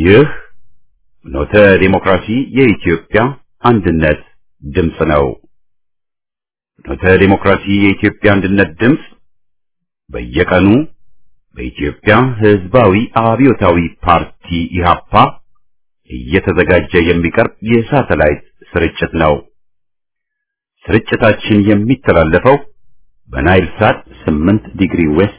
ይህ ኖተ ዲሞክራሲ የኢትዮጵያ አንድነት ድምፅ ነው። ኖተ ዲሞክራሲ የኢትዮጵያ አንድነት ድምፅ በየቀኑ በኢትዮጵያ ሕዝባዊ አብዮታዊ ፓርቲ ኢህአፓ እየተዘጋጀ የሚቀርብ የሳተላይት ስርጭት ነው። ስርጭታችን የሚተላለፈው በናይል ሳት 8 ዲግሪ ዌስት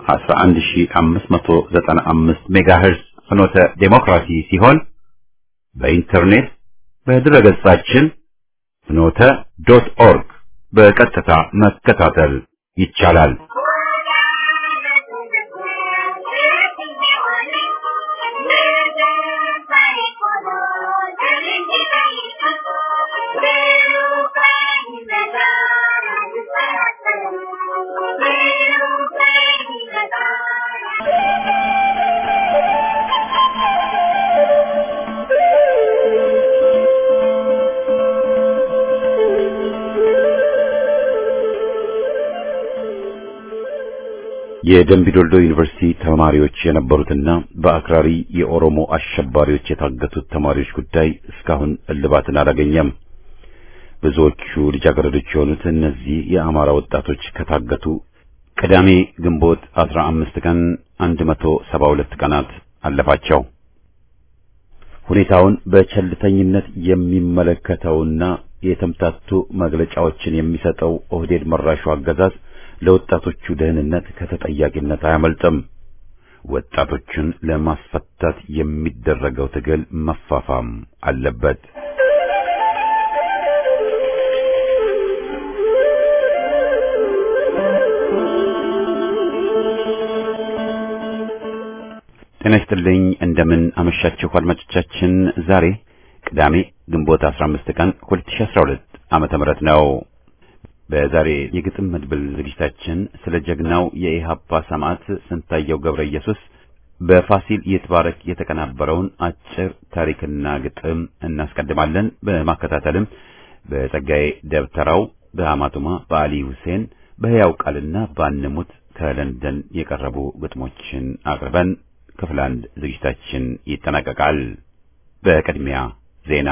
11595 ሜጋሄርዝ ፍኖተ ዴሞክራሲ ሲሆን በኢንተርኔት በድረገጻችን ፍኖተ ዶት ኦርግ በቀጥታ መከታተል ይቻላል። የደምቢዶልዶ ዩኒቨርሲቲ ተማሪዎች የነበሩትና በአክራሪ የኦሮሞ አሸባሪዎች የታገቱት ተማሪዎች ጉዳይ እስካሁን እልባትን አላገኘም። ብዙዎቹ ልጃገረዶች የሆኑት እነዚህ የአማራ ወጣቶች ከታገቱ ቅዳሜ ግንቦት 15 ቀን 172 ቀናት አለፋቸው። ሁኔታውን በቸልተኝነት የሚመለከተውና የተምታቱ መግለጫዎችን የሚሰጠው ኦህዴድ መራሹ አገዛዝ ለወጣቶቹ ደህንነት ከተጠያቂነት አያመልጥም። ወጣቶቹን ለማስፈታት የሚደረገው ትግል መፋፋም አለበት። ጤና ይስጥልኝ። እንደምን አመሻችሁ አድማጮቻችን። ዛሬ ቅዳሜ ግንቦት 15 ቀን 2012 ዓመተ ምህረት ነው። በዛሬ የግጥም መድብል ዝግጅታችን ስለ ጀግናው የኢሃፓ ሰማዕት ስንታየው ገብረ ኢየሱስ በፋሲል ይትባረክ የተቀናበረውን አጭር ታሪክና ግጥም እናስቀድማለን። በማከታተልም በጸጋዬ ደብተራው፣ በሐማቱማ፣ በአሊ ሁሴን፣ በሕያው ቃልና ባንሙት ከለንደን የቀረቡ ግጥሞችን አቅርበን ክፍል አንድ ዝግጅታችን ይጠናቀቃል። በቅድሚያ ዜና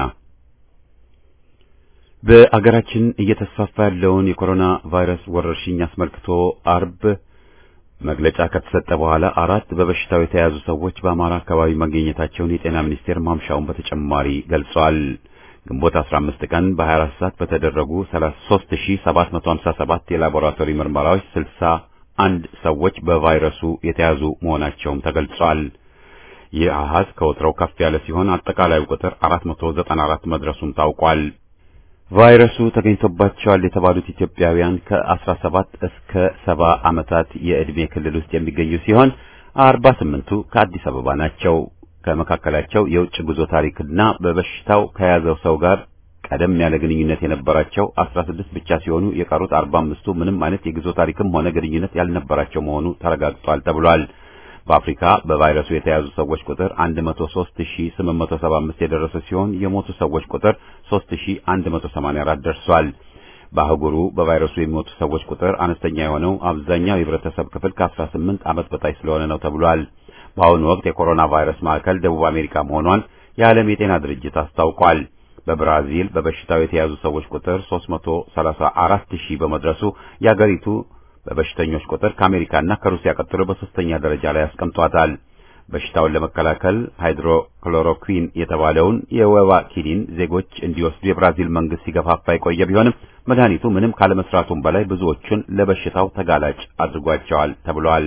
በአገራችን እየተስፋፋ ያለውን የኮሮና ቫይረስ ወረርሽኝ አስመልክቶ አርብ መግለጫ ከተሰጠ በኋላ አራት በበሽታው የተያዙ ሰዎች በአማራ አካባቢ መገኘታቸውን የጤና ሚኒስቴር ማምሻውን በተጨማሪ ገልጿል። ግንቦት 15 ቀን በ24 ሰዓት በተደረጉ 33757 የላቦራቶሪ ምርመራዎች 61 ሰዎች በቫይረሱ የተያዙ መሆናቸውም ተገልጿል። ይህ አሃዝ ከወትሮው ከፍ ያለ ሲሆን አጠቃላዩ ቁጥር 494 መድረሱም ታውቋል። ቫይረሱ ተገኝቶባቸዋል የተባሉት ኢትዮጵያውያን ከ17 እስከ 70 ዓመታት የዕድሜ ክልል ውስጥ የሚገኙ ሲሆን 48ቱ ከአዲስ አበባ ናቸው። ከመካከላቸው የውጭ ጉዞ ታሪክና በበሽታው ከያዘው ሰው ጋር ቀደም ያለ ግንኙነት የነበራቸው 16 ብቻ ሲሆኑ የቀሩት 45ቱ ምንም አይነት የጉዞ ታሪክም ሆነ ግንኙነት ያልነበራቸው መሆኑ ተረጋግጧል ተብሏል። በአፍሪካ በቫይረሱ የተያዙ ሰዎች ቁጥር 103875 የደረሰ ሲሆን የሞቱ ሰዎች ቁጥር 3184 ደርሷል። በአህጉሩ በቫይረሱ የሚሞቱ ሰዎች ቁጥር አነስተኛ የሆነው አብዛኛው የህብረተሰብ ክፍል ከ18 ዓመት በታች ስለሆነ ነው ተብሏል። በአሁኑ ወቅት የኮሮና ቫይረስ ማዕከል ደቡብ አሜሪካ መሆኗን የዓለም የጤና ድርጅት አስታውቋል። በብራዚል በበሽታው የተያዙ ሰዎች ቁጥር 334 ሺህ በመድረሱ የአገሪቱ በበሽተኞች ቁጥር ከአሜሪካና ከሩሲያ ቀጥሎ በሶስተኛ ደረጃ ላይ አስቀምጧታል። በሽታውን ለመከላከል ሃይድሮክሎሮኩዊን የተባለውን የወባ ኪኒን ዜጎች እንዲወስዱ የብራዚል መንግስት ሲገፋፋ የቆየ ቢሆንም መድኃኒቱ ምንም ካለመስራቱም በላይ ብዙዎቹን ለበሽታው ተጋላጭ አድርጓቸዋል ተብሏል።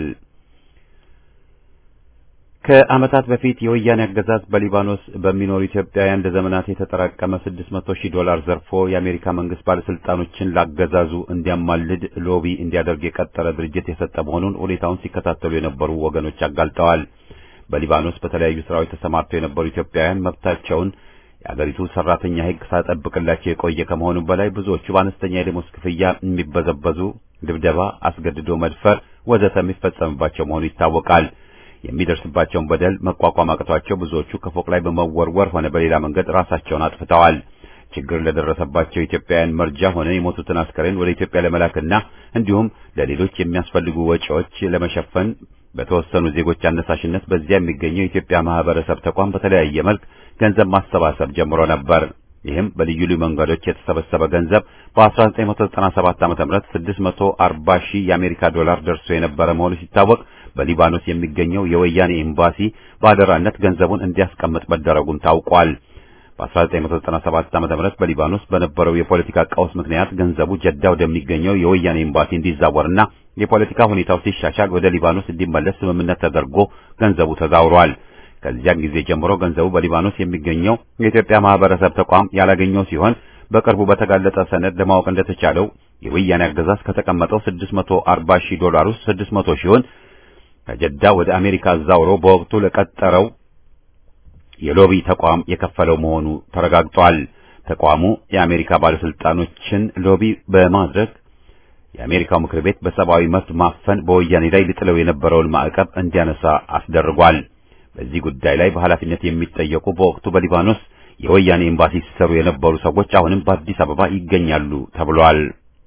ከዓመታት በፊት የወያኔ አገዛዝ በሊባኖስ በሚኖሩ ኢትዮጵያውያን ለዘመናት የተጠራቀመ 600 ሺህ ዶላር ዘርፎ የአሜሪካ መንግስት ባለስልጣኖችን ላገዛዙ እንዲያማልድ ሎቢ እንዲያደርግ የቀጠረ ድርጅት የሰጠ መሆኑን ሁኔታውን ሲከታተሉ የነበሩ ወገኖች አጋልጠዋል። በሊባኖስ በተለያዩ ስራዎች ተሰማርተው የነበሩ ኢትዮጵያውያን መብታቸውን የአገሪቱ ሰራተኛ ሕግ ሳጠብቅላቸው የቆየ ከመሆኑ በላይ ብዙዎቹ በአነስተኛ የደሞዝ ክፍያ የሚበዘበዙ፣ ድብደባ፣ አስገድዶ መድፈር ወዘተ የሚፈጸምባቸው መሆኑ ይታወቃል። የሚደርስባቸውን በደል መቋቋም አቅቷቸው ብዙዎቹ ከፎቅ ላይ በመወርወር ሆነ በሌላ መንገድ ራሳቸውን አጥፍተዋል። ችግር ለደረሰባቸው ኢትዮጵያውያን መርጃ ሆነ የሞቱትን አስከሬን ወደ ኢትዮጵያ ለመላክና እንዲሁም ለሌሎች የሚያስፈልጉ ወጪዎች ለመሸፈን በተወሰኑ ዜጎች አነሳሽነት በዚያ የሚገኘው የኢትዮጵያ ማህበረሰብ ተቋም በተለያየ መልክ ገንዘብ ማሰባሰብ ጀምሮ ነበር። ይህም በልዩ ልዩ መንገዶች የተሰበሰበ ገንዘብ በ1997 ዓ.ም 640 ሺህ የአሜሪካ ዶላር ደርሶ የነበረ መሆኑ ሲታወቅ በሊባኖስ የሚገኘው የወያኔ ኤምባሲ በአደራነት ገንዘቡን እንዲያስቀምጥ መደረጉም ታውቋል። በ1997 ዓ.ም በሊባኖስ በነበረው የፖለቲካ ቀውስ ምክንያት ገንዘቡ ጀዳ ወደሚገኘው የወያኔ ኤምባሲ እንዲዛወርና የፖለቲካ ሁኔታው ሲሻሻል ወደ ሊባኖስ እንዲመለስ ስምምነት ተደርጎ ገንዘቡ ተዛውሯል። ከዚያን ጊዜ ጀምሮ ገንዘቡ በሊባኖስ የሚገኘው የኢትዮጵያ ማህበረሰብ ተቋም ያላገኘው ሲሆን በቅርቡ በተጋለጠ ሰነድ ለማወቅ እንደተቻለው የወያኔ አገዛዝ ከተቀመጠው 640 ሺህ ዶላር ውስጥ 600 ሺውን ከጀዳ ወደ አሜሪካ አዛውሮ በወቅቱ ለቀጠረው የሎቢ ተቋም የከፈለው መሆኑ ተረጋግጧል። ተቋሙ የአሜሪካ ባለስልጣኖችን ሎቢ በማድረግ የአሜሪካው ምክር ቤት በሰብአዊ መብት ማፈን በወያኔ ላይ ሊጥለው የነበረውን ማዕቀብ እንዲያነሳ አስደርጓል። በዚህ ጉዳይ ላይ በኃላፊነት የሚጠየቁ በወቅቱ በሊባኖስ የወያኔ ኤምባሲ ሲሰሩ የነበሩ ሰዎች አሁንም በአዲስ አበባ ይገኛሉ ተብሏል።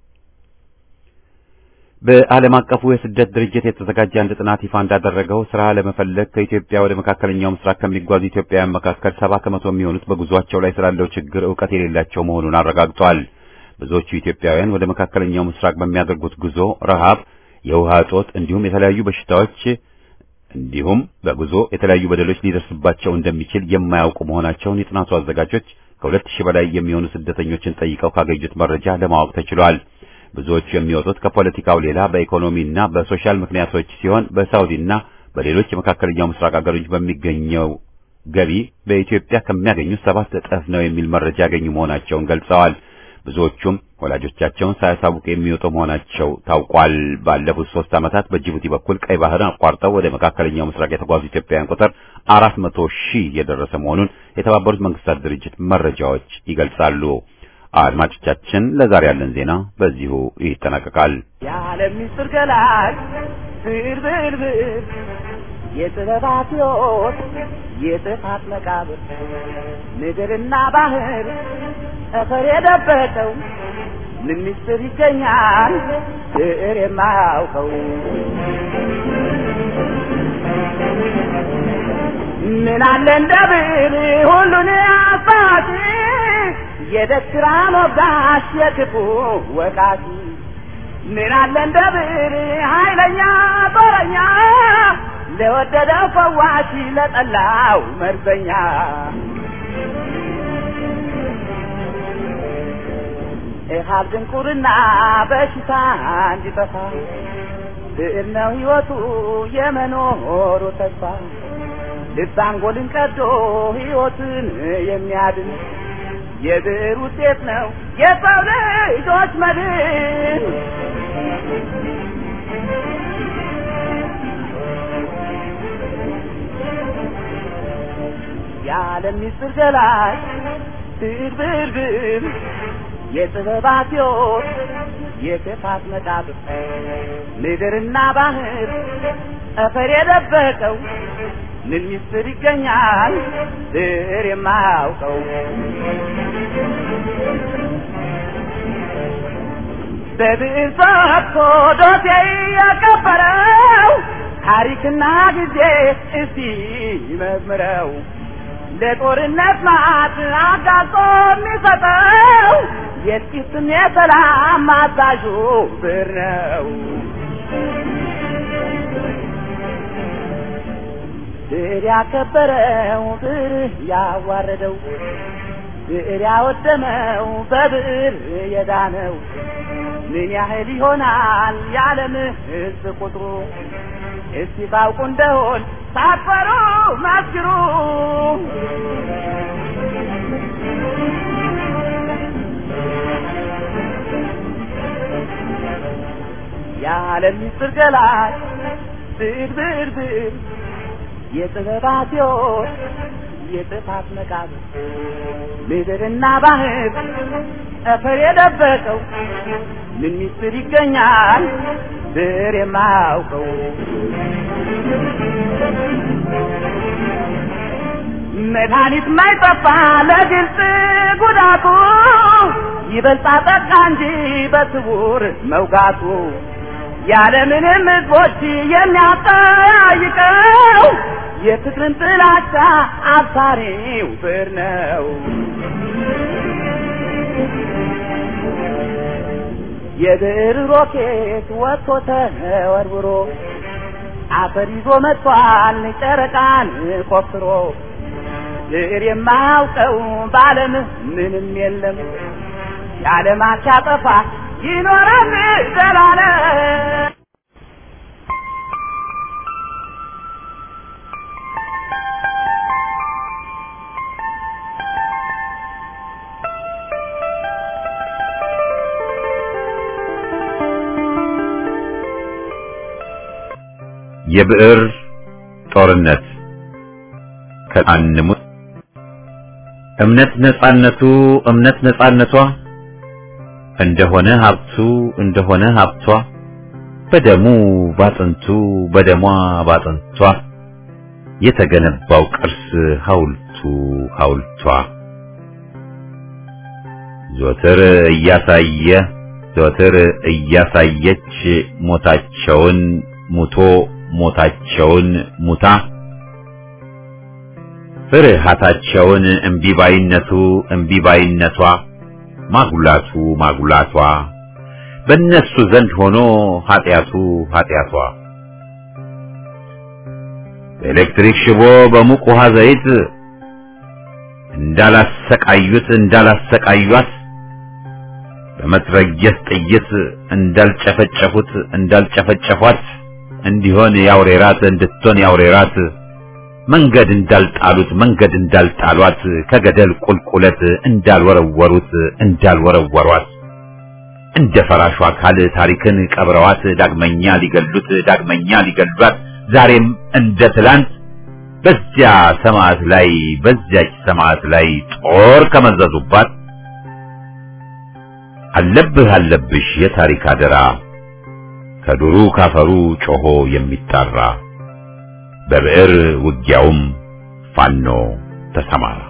በዓለም አቀፉ የስደት ድርጅት የተዘጋጀ አንድ ጥናት ይፋ እንዳደረገው ስራ ለመፈለግ ከኢትዮጵያ ወደ መካከለኛው ምስራቅ ከሚጓዙ ኢትዮጵያውያን መካከል ሰባ ከመቶ የሚሆኑት በጉዟቸው ላይ ስላለው ችግር ዕውቀት የሌላቸው መሆኑን አረጋግጧል። ብዙዎቹ ኢትዮጵያውያን ወደ መካከለኛው ምስራቅ በሚያደርጉት ጉዞ ረሃብ፣ የውሃ እጦት እንዲሁም የተለያዩ በሽታዎች እንዲሁም በጉዞ የተለያዩ በደሎች ሊደርስባቸው እንደሚችል የማያውቁ መሆናቸውን የጥናቱ አዘጋጆች ከሁለት ሺህ በላይ የሚሆኑ ስደተኞችን ጠይቀው ካገኙት መረጃ ለማወቅ ተችሏል። ብዙዎቹ የሚወጡት ከፖለቲካው ሌላ በኢኮኖሚና በሶሻል ምክንያቶች ሲሆን በሳውዲና በሌሎች የመካከለኛው ምስራቅ ሀገሮች በሚገኘው ገቢ በኢትዮጵያ ከሚያገኙት ሰባት እጥፍ ነው የሚል መረጃ ያገኙ መሆናቸውን ገልጸዋል። ብዙዎቹም ወላጆቻቸውን ሳያሳውቁ የሚወጡ መሆናቸው ታውቋል። ባለፉት ሶስት ዓመታት በጅቡቲ በኩል ቀይ ባህርን አቋርጠው ወደ መካከለኛው ምስራቅ የተጓዙ ኢትዮጵያውያን ቁጥር አራት መቶ ሺህ የደረሰ መሆኑን የተባበሩት መንግስታት ድርጅት መረጃዎች ይገልጻሉ። አድማጮቻችን፣ ለዛሬ ያለን ዜና በዚሁ ይጠናቀቃል። የዓለም ምስጢር ገላጭ ብርብርብር የጥበባት ሕይወት የጥፋት መቃብር ምድርና ባህር ጠፈር የደበቀው ምን ምስጢር ይገኛል ብዕር የማያውቀው ምን አለ እንደ ብዕር ሁሉን አባቲ የደስራ ሞጋሽ የክፉ ወቃቲ ምን አለ እንደ ብዕር ኃይለኛ ጦረኛ ለወደደው ፈዋሽ ለጠላው መርዘኛ እሃብ ድንቁርና በሽታ እንዲጠፋ ብዕር ነው ሕይወቱ የመኖሩ ተስፋ ልብ አንጎልን ቀዶ ሕይወትን የሚያድን የብዕር ውጤት ነው የሰው ልጆች መድን። የዓለም ምስጢር ገላጭ ብዕር ብዕር ብዕር የጥበባት ሕይወት የክፋት መቃብር ምድርና ባህር ጠፈር የደበቀው ምን ምስጢር ይገኛል ብዕር የማያውቀው በብዕር ጽፎ ዶሴ ያቀበረው ታሪክና ጊዜ እስቲ መዝምረው ለጦርነት ማት አጋጾ የሚሰጠው የጥቂትም የሰላም አዛዡ ብዕር ነው። ብዕር ያከበረው ብዕር ያዋረደው ብዕር ያወደመው በብዕር የዳነው ምን ያህል ይሆናል የዓለም ሕዝብ ቁጥሩ? እስቲ ታውቁ እንደሆን ሳትፈሩ መስክሩ። የዓለም ምስጢር ገላጭ ብዕር ብዕር ብዕር የጥበባት ሕይወት የጥፋት መቃብር ምድርና ባህር ጠፈር የደበቀው ምን ምስጢር ይገኛል ብዕር የማያውቀው መድኃኒት ማይጠፋ ለግልጽ ጉዳቱ ይበልጣ ጠቃ እንጂ በስውር መውጋቱ ያለምንም ሕዝቦች የሚያጠያይቀው የፍቅርን ጥላቻ አብሳሪው ብር ነው። የብር ሮኬት ወጥቶ ተወርውሮ አፈር ይዞ መጥቷል ጨረቃን ቆፍሮ ብር የማያውቀው በዓለም ምንም የለም የዓለማት ሲያጠፋ ይኖራል ዘላለም። የብዕር ጦርነት ከአንሙት እምነት ነጻነቱ እምነት ነጻነቷ እንደሆነ ሀብቱ እንደሆነ ሀብቷ በደሙ ባጥንቱ በደሟ ባጥንቷ የተገነባው ቅርስ ሐውልቱ ሐውልቷ ዘወትር እያሳየ ዘወትር እያሳየች ሞታቸውን ሙቶ ሞታቸውን ሙታ ፍርሃታቸውን እምቢባይነቱ እምቢባይነቷ ማጉላቱ ማጉላቷ በእነሱ ዘንድ ሆኖ ኃጢአቱ ኃጢአቷ በኤሌክትሪክ ሽቦ በሙቅ ውሃ ዘይት እንዳላሰቃዩት እንዳላሰቃዩት በመትረየስ ጥይት እንዳልጨፈጨፉት እንዳልጨፈጨፏት እንዲሆን ያውሬራት እንድትሆን ያውሬራት መንገድ እንዳልጣሉት መንገድ እንዳልጣሏት ከገደል ቁልቁለት እንዳልወረወሩት እንዳልወረወሯት እንደ ፈራሹ አካል ታሪክን ቀብረዋት ዳግመኛ ሊገሉት ዳግመኛ ሊገሏት ዛሬም እንደ ትላንት በዚያ ሰማዕት ላይ በዚያች ሰማዕት ላይ ጦር ከመዘዙባት አለብህ አለብሽ የታሪክ አደራ ከዱሩ ካፈሩ ጮሆ የሚጣራ በብዕር ውጊያውም ፋኖ ተሰማራ።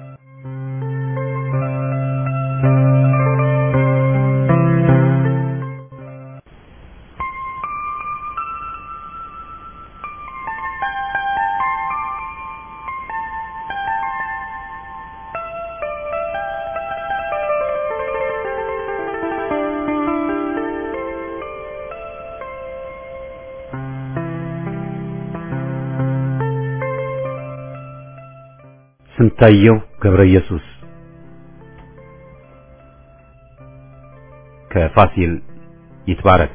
ስንታየው ገብረ ኢየሱስ ከፋሲል ይትባረክ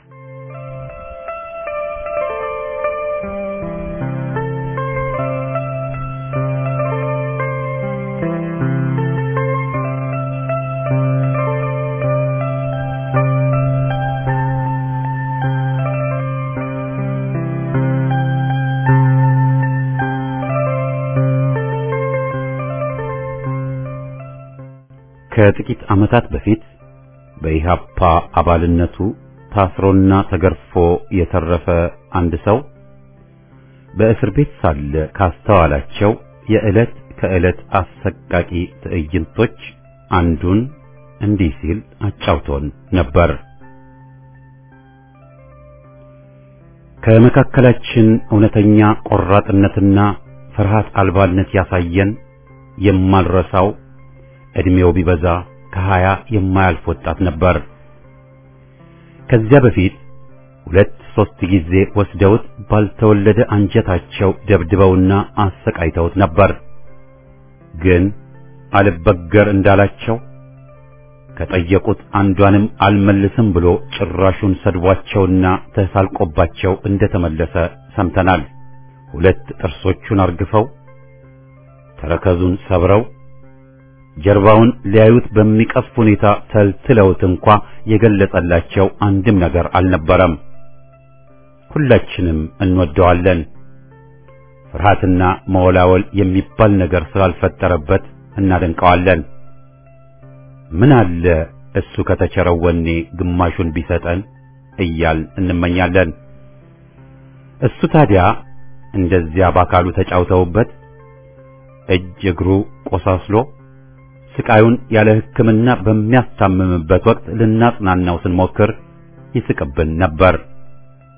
ከጥቂት ዓመታት በፊት በኢሃፓ አባልነቱ ታስሮና ተገርፎ የተረፈ አንድ ሰው በእስር ቤት ሳለ ካስተዋላቸው የዕለት ከዕለት አሰቃቂ ትዕይንቶች አንዱን እንዲህ ሲል አጫውቶን ነበር። ከመካከላችን እውነተኛ ቆራጥነትና ፍርሃት አልባነት ያሳየን የማልረሳው ዕድሜው ቢበዛ ከሀያ የማያልፍ ወጣት ነበር። ከዚያ በፊት ሁለት ሶስት ጊዜ ወስደውት ባልተወለደ አንጀታቸው ደብድበውና አሰቃይተውት ነበር። ግን አልበገር እንዳላቸው ከጠየቁት አንዷንም አልመልስም ብሎ ጭራሹን ሰድቧቸውና ተሳልቆባቸው እንደተመለሰ ሰምተናል። ሁለት ጥርሶቹን አርግፈው ተረከዙን ሰብረው ጀርባውን ሊያዩት በሚቀፍ ሁኔታ ተልትለውት እንኳ የገለጸላቸው አንድም ነገር አልነበረም። ሁላችንም እንወደዋለን። ፍርሃትና መወላወል የሚባል ነገር ስላልፈጠረበት እናደንቀዋለን። ምን አለ እሱ ከተቸረው ወኔ ግማሹን ቢሰጠን እያል እንመኛለን። እሱ ታዲያ እንደዚያ በአካሉ ተጫውተውበት እጅ እግሩ ቆሳስሎ ስቃዩን ያለ ሕክምና በሚያስታምምበት ወቅት ልናጽናናው ስንሞክር ይስቅብን ነበር።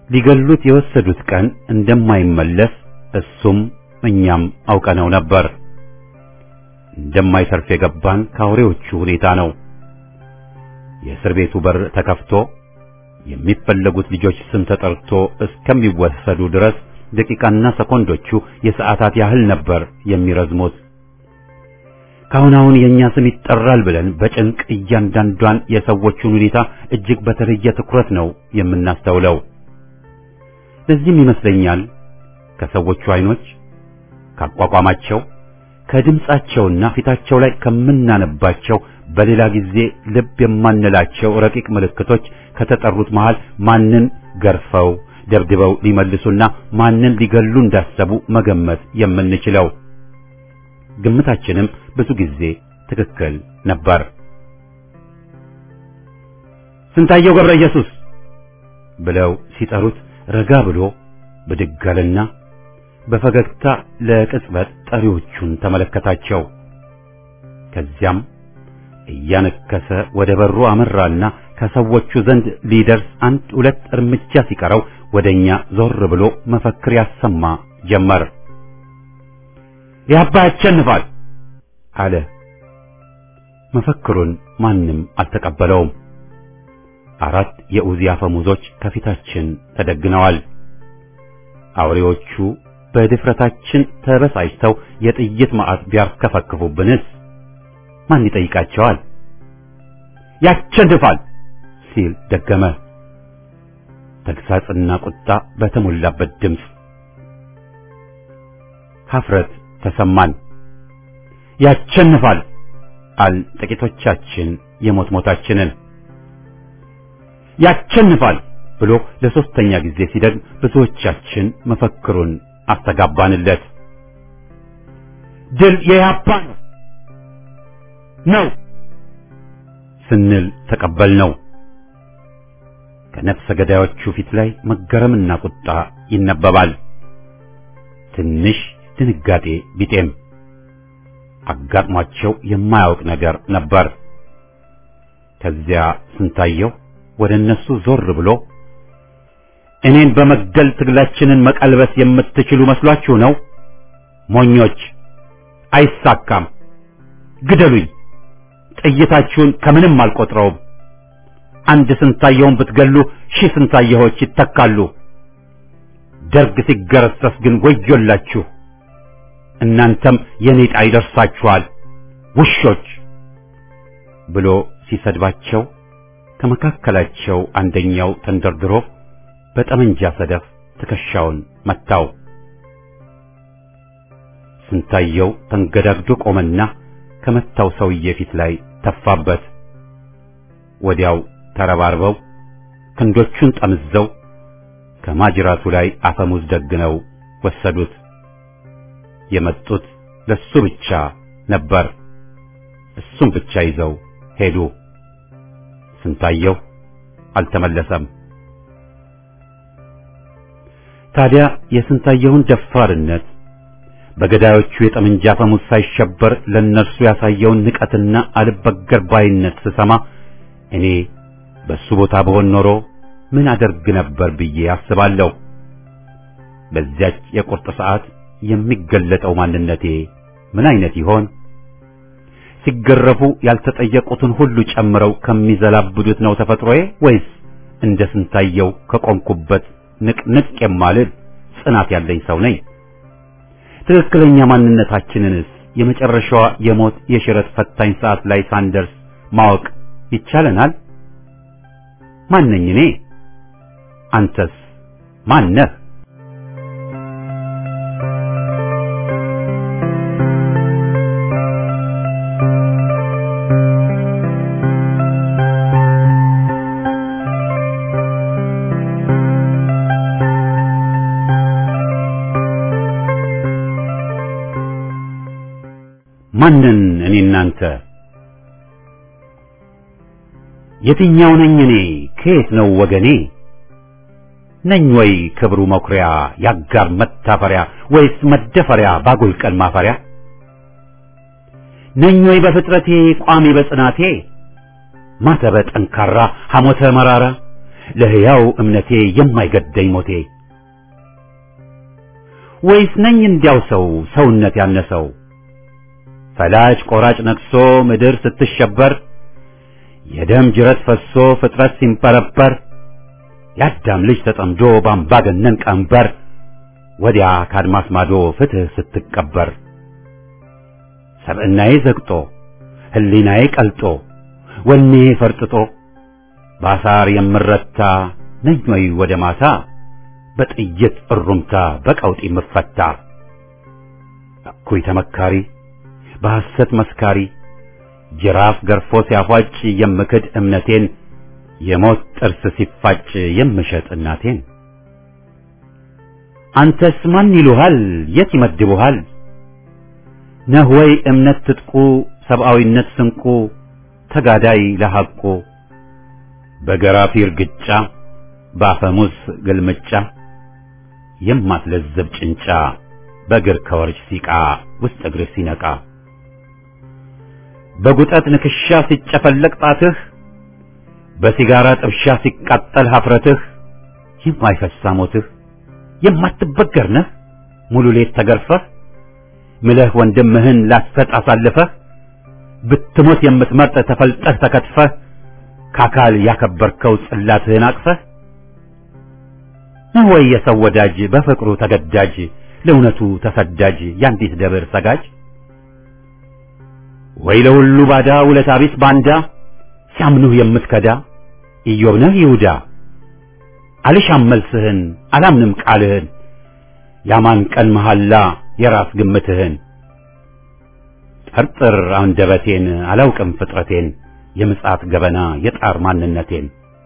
ሊገሉት የወሰዱት ቀን እንደማይመለስ እሱም እኛም አውቀነው ነበር። እንደማይተርፍ የገባን ከአውሬዎቹ ሁኔታ ነው። የእስር ቤቱ በር ተከፍቶ የሚፈለጉት ልጆች ስም ተጠርቶ እስከሚወሰዱ ድረስ ደቂቃና ሰኮንዶቹ የሰዓታት ያህል ነበር የሚረዝሙት። ካሁን አሁን የእኛ ስም ይጠራል ብለን በጭንቅ እያንዳንዷን የሰዎቹን ሁኔታ እጅግ በተለየ ትኩረት ነው የምናስተውለው። ለዚህም ይመስለኛል ከሰዎቹ አይኖች፣ ካቋቋማቸው፣ ከድምጻቸውና ፊታቸው ላይ ከምናነባቸው በሌላ ጊዜ ልብ የማንላቸው ረቂቅ ምልክቶች ከተጠሩት መሃል ማንን ገርፈው ደብድበው ሊመልሱና ማንን ሊገሉ እንዳሰቡ መገመት የምንችለው። ግምታችንም ብዙ ጊዜ ትክክል ነበር። ስንታየው ገብረ ኢየሱስ ብለው ሲጠሩት ረጋ ብሎ ብድግ አለና በፈገግታ ለቅጽበት ጠሪዎቹን ተመለከታቸው። ከዚያም እያነከሰ ወደ በሩ አመራና ከሰዎቹ ዘንድ ሊደርስ አንድ ሁለት እርምጃ ሲቀረው ወደኛ ዞር ብሎ መፈክር ያሰማ ጀመር። ያባ ያሸንፋል አለ። መፈክሩን ማንም አልተቀበለውም። አራት የኡዚ አፈሙዞች ከፊታችን ተደግነዋል። አውሬዎቹ በድፍረታችን ተበሳጭተው የጥይት ማዕት ቢያርከፈክፉብንስ ማን ይጠይቃቸዋል? ያሸንፋል ሲል ደገመ። ተግሳጽና ቁጣ በተሞላበት ድምፅ ሀፍረት ተሰማን። ያሸንፋል አል ጥቂቶቻችን የሞት ሞታችንን ያሸንፋል ብሎ ለሶስተኛ ጊዜ ሲደግም ብዙዎቻችን መፈክሩን አስተጋባንለት። ድል የያፓ ነው ነው ስንል ተቀበልነው። ከነፍሰ ገዳዮቹ ፊት ላይ መገረምና ቁጣ ይነበባል። ትንሽ ድንጋጤ ቢጤም አጋጥሟቸው የማያውቅ ነገር ነበር። ከዚያ ስንታየው ወደ እነሱ ዞር ብሎ እኔን በመግደል ትግላችንን መቀልበስ የምትችሉ መስሏችሁ ነው? ሞኞች! አይሳካም። ግደሉኝ። ጥይታችሁን ከምንም አልቆጥረውም። አንድ ስንታየውን ብትገሉ ሺህ ስንታየዎች ይተካሉ። ደርግ ሲገረሰስ ግን ወዮላችሁ። እናንተም የኔ ዕጣ ይደርሳችኋል ውሾች ብሎ ሲሰድባቸው ከመካከላቸው አንደኛው ተንደርድሮ በጠመንጃ ሰደፍ ትከሻውን መታው። ስንታየው ተንገዳግዶ ቆመና ከመታው ሰውዬ ፊት ላይ ተፋበት። ወዲያው ተረባርበው ክንዶቹን ጠምዘው ከማጅራቱ ላይ አፈሙዝ ደግነው ወሰዱት። የመጡት ለሱ ብቻ ነበር። እሱም ብቻ ይዘው ሄዱ። ስንታየው አልተመለሰም። ታዲያ የስንታየውን ደፋርነት በገዳዮቹ የጠመንጃ አፈሙዝ ሳይሸበር ለእነርሱ ያሳየውን ንቀትና አልበገር ባይነት ስሰማ እኔ በሱ ቦታ በሆን ኖሮ ምን አደርግ ነበር ብዬ አስባለሁ። በዚያች የቁርጥ ሰዓት የሚገለጠው ማንነቴ ምን አይነት ይሆን? ሲገረፉ ያልተጠየቁትን ሁሉ ጨምረው ከሚዘላብዱት ነው ተፈጥሮዬ ወይስ እንደ ስንታየው ከቆምኩበት ንቅንቅ የማልል ጽናት ያለኝ ሰው ነኝ? ትክክለኛ ማንነታችንንስ የመጨረሻዋ የሞት የሽረት ፈታኝ ሰዓት ላይ ሳንደርስ ማወቅ ይቻለናል? ማነኝ እኔ? አንተስ ማነህ? ማንን እኔ እናንተ የትኛው ነኝ እኔ ከየት ነው ወገኔ ነኝ ወይ ክብሩ መኩሪያ ያጋር መታፈሪያ ወይስ መደፈሪያ ባጉል ቀን ማፈሪያ ነኝ ወይ በፍጥረቴ ቋሚ በጽናቴ ማተበ ጠንካራ ሐሞተ መራራ ለሕያው እምነቴ የማይገደኝ ሞቴ ወይስ ነኝ እንዲያው ሰው ሰውነት ያነሰው ፈላጭ ቆራጭ ነቅሶ ምድር ስትሸበር የደም ጅረት ፈሶ ፍጥረት ሲንበረበር የአዳም ልጅ ተጠምዶ ባምባገነን ቀንበር ወዲያ ካድማስ ማዶ ፍትህ ስትቀበር ሰብዕናዬ ዘግጦ ሕሊናዬ ቀልጦ ወኔ ፈርጥጦ ባሳር የምረታ ነኝ ወይ ወደ ማታ በጥይት እሩምታ በቀውጢ ምፈታ እኩይ ተመካሪ በሐሰት መስካሪ ጅራፍ ገርፎ ሲያፏጭ የምክድ እምነቴን የሞት ጥርስ ሲፋጭ የምሸጥ እናቴን አንተስ ማን ይሉሃል የት ይመድቡሃል ነህ ወይ እምነት ትጥቁ ሰብአዊነት ስንቁ ተጋዳይ ለሐቁ በገራፊ እርግጫ በአፈሙዝ ግልምጫ የማትለዘብ ጭንጫ በእግር ከወርች ሲቃ ውስጥ እግርህ ሲነቃ በጉጠት ንክሻ ሲጨፈለቅ ጣትህ በሲጋራ ጥብሻ ሲቃጠል ሀፍረትህ የማይፈሳ ሞትህ የማትበገር ነህ ሙሉ ሌት ተገርፈህ ምለህ ወንድምህን ላሰጥ አሳልፈህ ብትሞት የምትመርጥ ተፈልጠህ ተከትፈህ ከአካል ያከበርከው ጽላትህን አቅፈህ ነው ወይ የሰው ወዳጅ በፍቅሩ ተገዳጅ ለእውነቱ ተሰዳጅ የአንዲት ደብር ሰጋጅ ወይ ለሁሉ ባዳ ውለታ ቢስ ባንዳ ሲያምኑህ የምትከዳ ኢዮብ ነህ ይሁዳ አልሻም መልስህን አላምንም ቃልህን ያማን ቀን መሐላ የራስ ግምትህን ጠርጥር አንደበቴን አላውቅም ፍጥረቴን የምጽአት ገበና የጣር ማንነቴን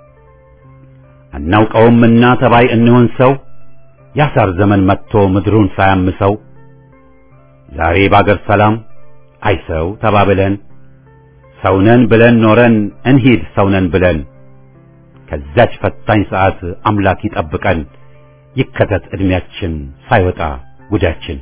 አናውቀውምና ተባይ እንሆን ሰው ያሳር ዘመን መጥቶ ምድሩን ሳያምሰው ዛሬ ባገር ሰላም አይ ሰው ተባብለን ሰውነን ብለን ኖረን እንሂድ ሰውነን ብለን ከዛች ፈታኝ ሰዓት አምላክ ይጠብቀን ይከተት ዕድሜያችን ሳይወጣ ጉዳችን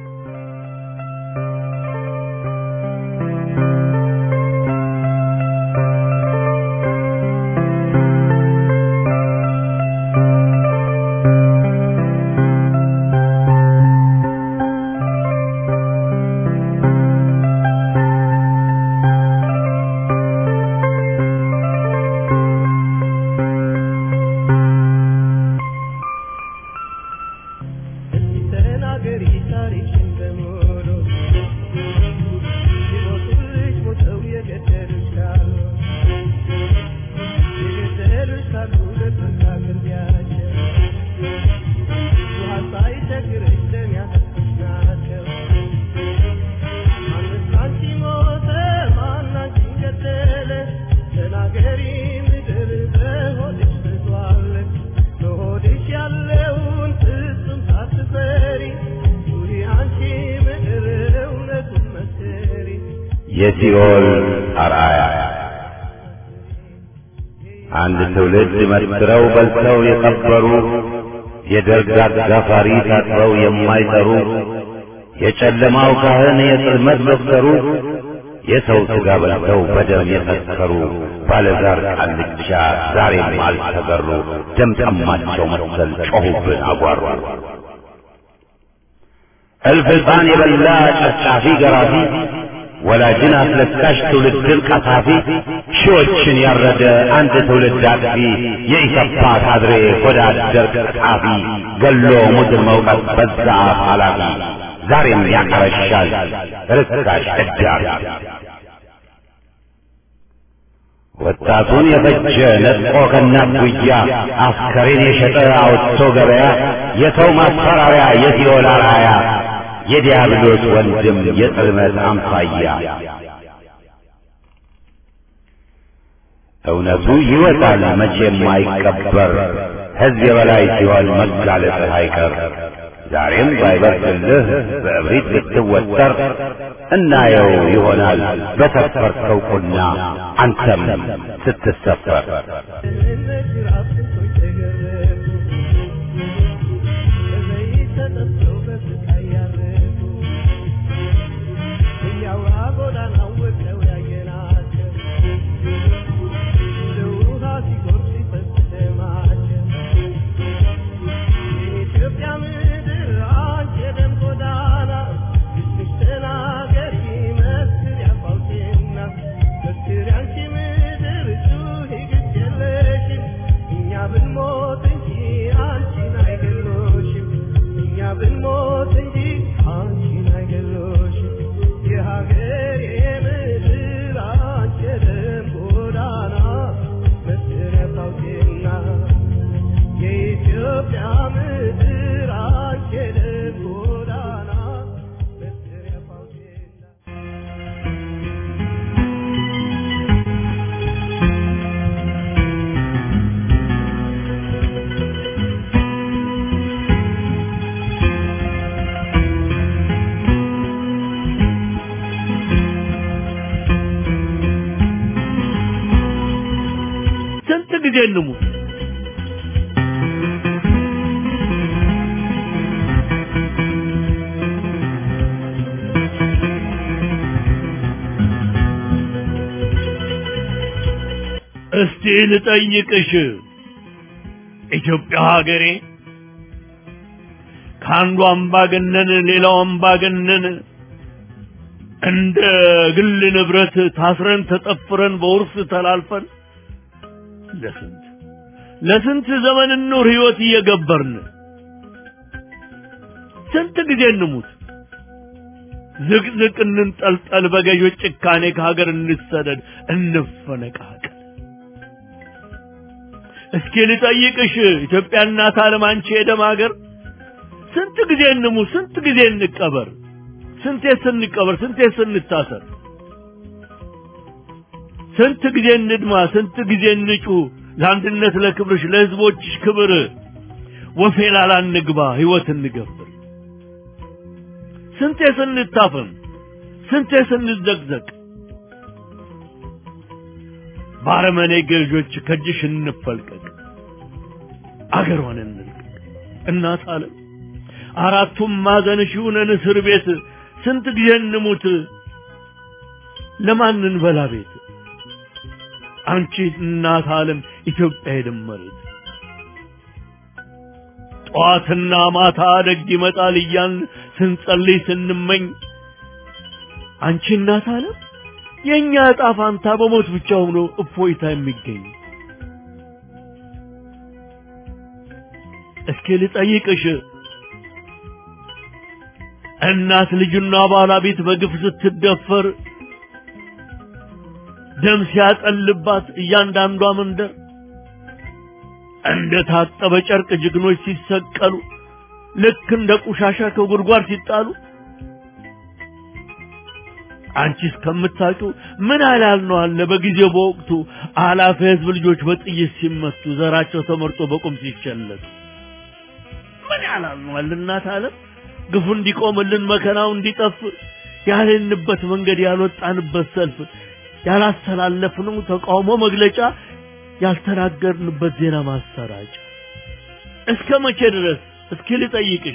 ተናገሪ ታሪክሽን በሙሉ ሲሞቱልሽ ሞተው የገደሉሽ ካሉ የገደሉሽ ካሉ ለፍርድ አቅርቢያቸው ውሃ ሳይቸግርሽ ደም ያጠጡሽ ናቸው ማንስ ላንቺ ሞተ ማን አንቺን ገደለ ተናገሪ ምድር በሆድሽ ብዟል በሆድሽ ያለውን ፍጹም ሳትፈሪ ኑሪ አንቺ ምድር እውነቱን መስክሪ የሲኦል አርአያ አንድ ትውልድ መስክረው በልተው የቀበሩ የደርግ አጋፋሪ ታጥበው የማይጠሩ የጨለማው ካህን የጽልመት ዶክተሩ የሰው ሥጋ በልተው በደም የሰከሩ ባለዛር ቃልቻ ዛሬም አልተገሩ ደም ጠማቸው መሰል ጮኹብን አጓሩ እልፍ ሕፃን የበላ ጨፍጫፊ ገራፊ ወላጅን አስለቃሽ ትውልድን ቀሳፊ ሺዎችን ያረደ አንድ ትውልድ አጥፊ የኢሰፓ ካድሬ ሆዳደር ቀጣፊ ገሎ ሙድን መውቀት በዛ አፍ ኃላፊ ዛሬም ያቀረሻል ርካሽ እዳሪ ወጣቱን የፈጀ ነጥቆ ከእናት ጉያ አስከሬን የሸጠ አውጥቶ ገበያ የሰው ማስፈራሪያ የሲኦል አርአያ የዲያብሎስ ወንድም የጽልመት አምሳያ እውነቱ ይወጣል መቼም አይቀበር ሕዝብ የበላይ ሲሆን መጋለጥህ አይቀር ዛሬም ባይበርድልህ በእብሪት ብትወጠር እናየው ይሆናል በሰፈርከው ቁና አንተም ስትሰፈር እነት ራስ ስንቶች ተገረፉ በዘይት ተጠብሰው በስቃይ ያረፉ እያውራ ጎዳናው ወጥተው ያየናቸው እንደ ውሃ ሲጎርፍ ሲፈስ ደማቸው ብንሞት እንጂ አንቺን አይገሎሽ የሀገሬ ምድር አንቺ የደም ጎዳና መሰረት አውጪና የኢትዮጵያ ምድር አንቺ የደም ጎዳና መሰረት አውጪና ስንት ጊዜ እንሙት? እስቲ ልጠይቅሽ ኢትዮጵያ ሀገሬ ከአንዱ አምባገነን ሌላው አምባገነን እንደ ግል ንብረት ታስረን ተጠፍረን በውርስ ተላልፈን ለስንት ለስንት ዘመን ኑር ህይወት እየገበርን ስንት ጊዜ እንሙት ዝቅዝቅ እንንጠልጠል በገዦች ጭካኔ ከሀገር እንሰደድ እንፈነቃቀል እስኪ ልጠይቅሽ ኢትዮጵያ እናት ዓለም አንቺ የደም ሀገር ስንት ጊዜ እንሙት ስንት ጊዜ እንቀበር ስንቴ ስንቀበር ስንቴ ስንታሰር ስንት ጊዜ እንድማ ስንት ጊዜ እንጩ ለአንድነት ለክብርሽ ለህዝቦችሽ ክብር ወፌላላ እንግባ ህይወት እንገብር ስንቴ ስንታፈን ስንቴ ስንዘቅዘቅ ባረመኔ ገዦች ከእጅሽ እንፈልቀቅ አገሯን እንልቀቅ እናት ዓለም አራቱም ማዕዘንሽ ይሁነን እስር ቤት ስንት ጊዜ እንሙት ለማን እንበላ ቤት አንቺ እናት ዓለም ኢትዮጵያ የደመሬት ጠዋትና ማታ ደግ ይመጣል እያን ስንጸልይ ስንመኝ አንቺ እናት ዓለም የእኛ ዕጣ ፋንታ በሞት ብቻ ሆኖ እፎይታ የሚገኝ እስኪ ልጠይቅሽ እናት ልጅና ባለቤት በግፍ ስትደፈር ደም ሲያጠልባት እያንዳንዷ መንደር እንደ ታጠበ ጨርቅ ጀግኖች ሲሰቀሉ ልክ እንደ ቆሻሻ ከጉድጓድ ሲጣሉ አንቺ እስከምታውቂው ምን ያህል ነው አለ በጊዜው በወቅቱ አላፊ ህዝብ ልጆች በጥይት ሲመቱ ዘራቸው ተመርጦ በቁም ሲቸለቱ ምን ያህል ነው አለ እናት ዓለም ግፉ እንዲቆምልን መከራው እንዲጠፍ ያልንበት መንገድ ያልወጣንበት ሰልፍ ያላስተላለፍነው ተቃውሞ መግለጫ ያልተናገርንበት ዜና ማሰራጫ እስከ መቼ ድረስ እስኪ ልጠይቅሽ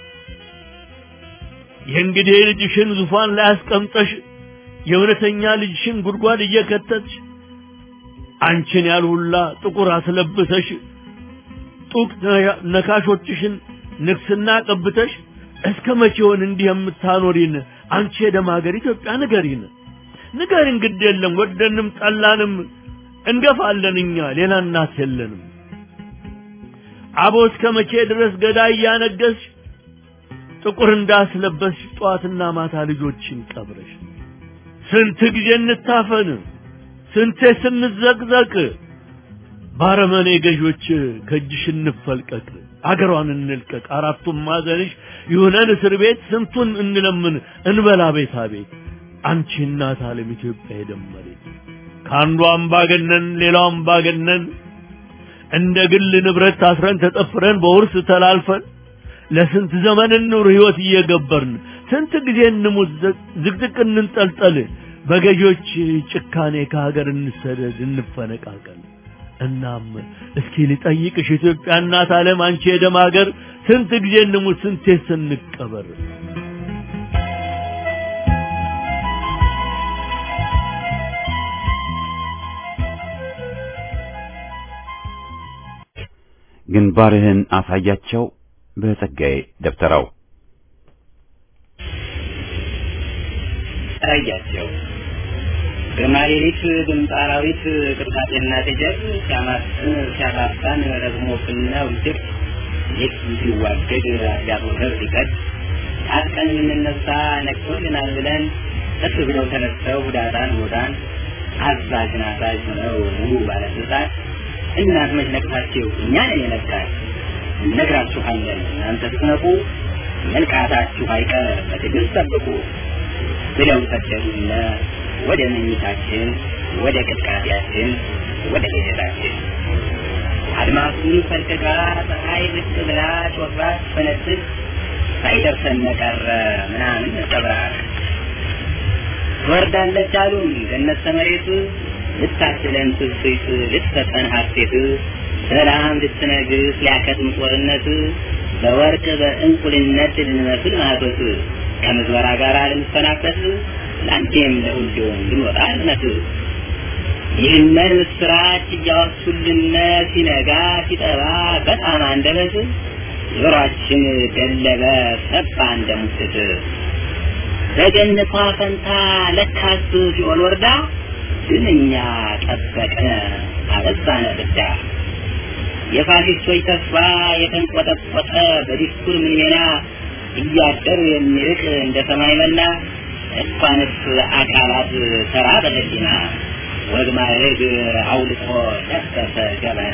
የእንግዲህ ልጅሽን ዙፋን ላይ አስቀምጠሽ የእውነተኛ ልጅሽን ጉድጓድ እየከተትሽ አንቺን ያልሁላ ጥቁር አስለብሰሽ ጡቅ ነካሾችሽን ንግስና ቀብተሽ እስከ መቼውን እንዲህ የምታኖሪን አንቺ የደም ሀገር ኢትዮጵያ ንገሪን ንገሪን ግድ የለም ወደንም ጠላንም እንገፋለን እኛ ሌላ እናት የለንም አቦ እስከ መቼ ድረስ ገዳይ እያነገስሽ ጥቁር እንዳስለበስሽ ጠዋትና ማታ ልጆችን ቀብረሽ ስንት ጊዜ እንታፈን ስንቴ ስንዘቅዘቅ ባረመኔ ገዦች ከእጅሽ እንፈልቀቅ አገሯን እንልቀቅ አራቱም ማዘንሽ ይሁነን እስር ቤት ስንቱን እንለምን እንበላ ቤታ ቤት አንቺ እናት ዓለም ኢትዮጵያ የደመሬት ከአንዱ አምባገነን ሌላው አምባገነን እንደ ግል ንብረት ታስረን ተጠፍረን በውርስ ተላልፈን ለስንት ዘመን እንኑር ህይወት እየገበርን ስንት ጊዜ እንሙት ዝቅዝቅ እንንጠልጠል በገዦች ጭካኔ ከሀገር እንሰደድ እንፈነቃቀል እናም እስኪ ልጠይቅሽ ኢትዮጵያ እናት ዓለም አንቺ የደም ሀገር ስንት ጊዜ እንሙት ስንቴ ስንቀበር ግንባርህን አሳያቸው በጸጋዬ ደብተራው አሳያቸው ግርማ ሌሊት ድምፅ አራዊት ቅርቃጤና ደጀብ ሲያማስን ሲያፋፋን ረግሞ ብና ውድቅ ሌት ሲዋደድ አዳሩ ዘር ሲቀድ ታጥቀን የምንነሳ ነቅቶልናል ብለን እስ ብለው ተነስተው ሁዳጣን ሆዳን አዛዥን አዛዥ ሆነው ሙሉ ባለስልጣን እናት መች ነቅታችሁ እኛን የነቃን እነግራችኋለን እናንተ ስትነቁ መንቃታችሁ አይቀር በትዕግስት ጠብቁ ብለው ሰደዱነ ወደ መኝታችን ወደ ቅጥቃጤያችን ወደ ቤተታችን አድማሱን ፈልቅቃ ፀሐይ ብቅ ብላ ጮራ ፈነጥቅ ሳይደርሰን ቀረ ምናምን ነጸብራቅ ትወርዳለች አሉን ገነት ተመሬት ልታስለን ትስት ልትሰጠን ሀሴት ሰላም ልትነግስ ሊያከትም ጦርነት በወርቅ በእንቁልነት ልንመስል ማህቶት ከምዝበራ ጋር ልንሰናበት ለአንቴም ለሁሉም ልንወጣ እዝነት ይህንን ምስራች እያወሱልነ ሲነጋ ሲጠባ በጣም አንደበት ጆሮአችን ደለበ ሰባ እንደሙስት በገነቷ ፈንታ ለካስ ሲኦል ወርዳ ግን እኛ ጠበቅነ አበዛነ ብዳ የፋሽስቶች ተስፋ የተንቆጠቆጠ በዲስኩር ምንሜና እያደር የሚርቅ እንደ ሰማይ መና እንኳንስ አካላት ተራ በህሊና ወግ ማድረግ አውልቆ ለበሰ ገበና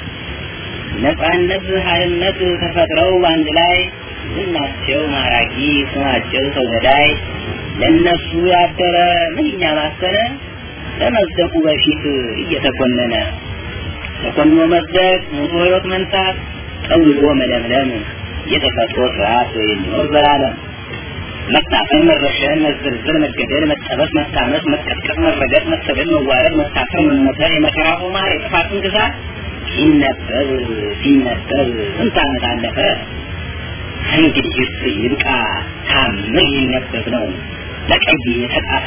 ነፃነት ሀይልነት ተፈጥረው አንድ ላይ ዝናቸው ማራኪ ስማቸው ሰው ገዳይ ለእነሱ ያደረ ምንኛ ማሰነ ከመዝደቁ በፊት እየተኮነነ ተኮንኖ መዝደቅ ሙቶ ህይወት መንሳት ጠውልጎ መለምለም የተፈጥሮ ስርዓት የሚኖር ዘላለም መታፈን፣ መረሸን፣ መዘርዘር፣ መገደል፣ መጠበስ፣ መታመስ፣ መቀጥቀጥ፣ መረገጥ፣ መሰደድ፣ መዋረድ፣ መታፈር፣ መመተር፣ የመከራ ቁማር፣ የጥፋትን ግዛት ሲነበብ ሲነበብ ስንት ዓመት አለፈ። እንግዲህስ ይብቃ ታምር ይነበብ ነው ለቀይ የተጻፈ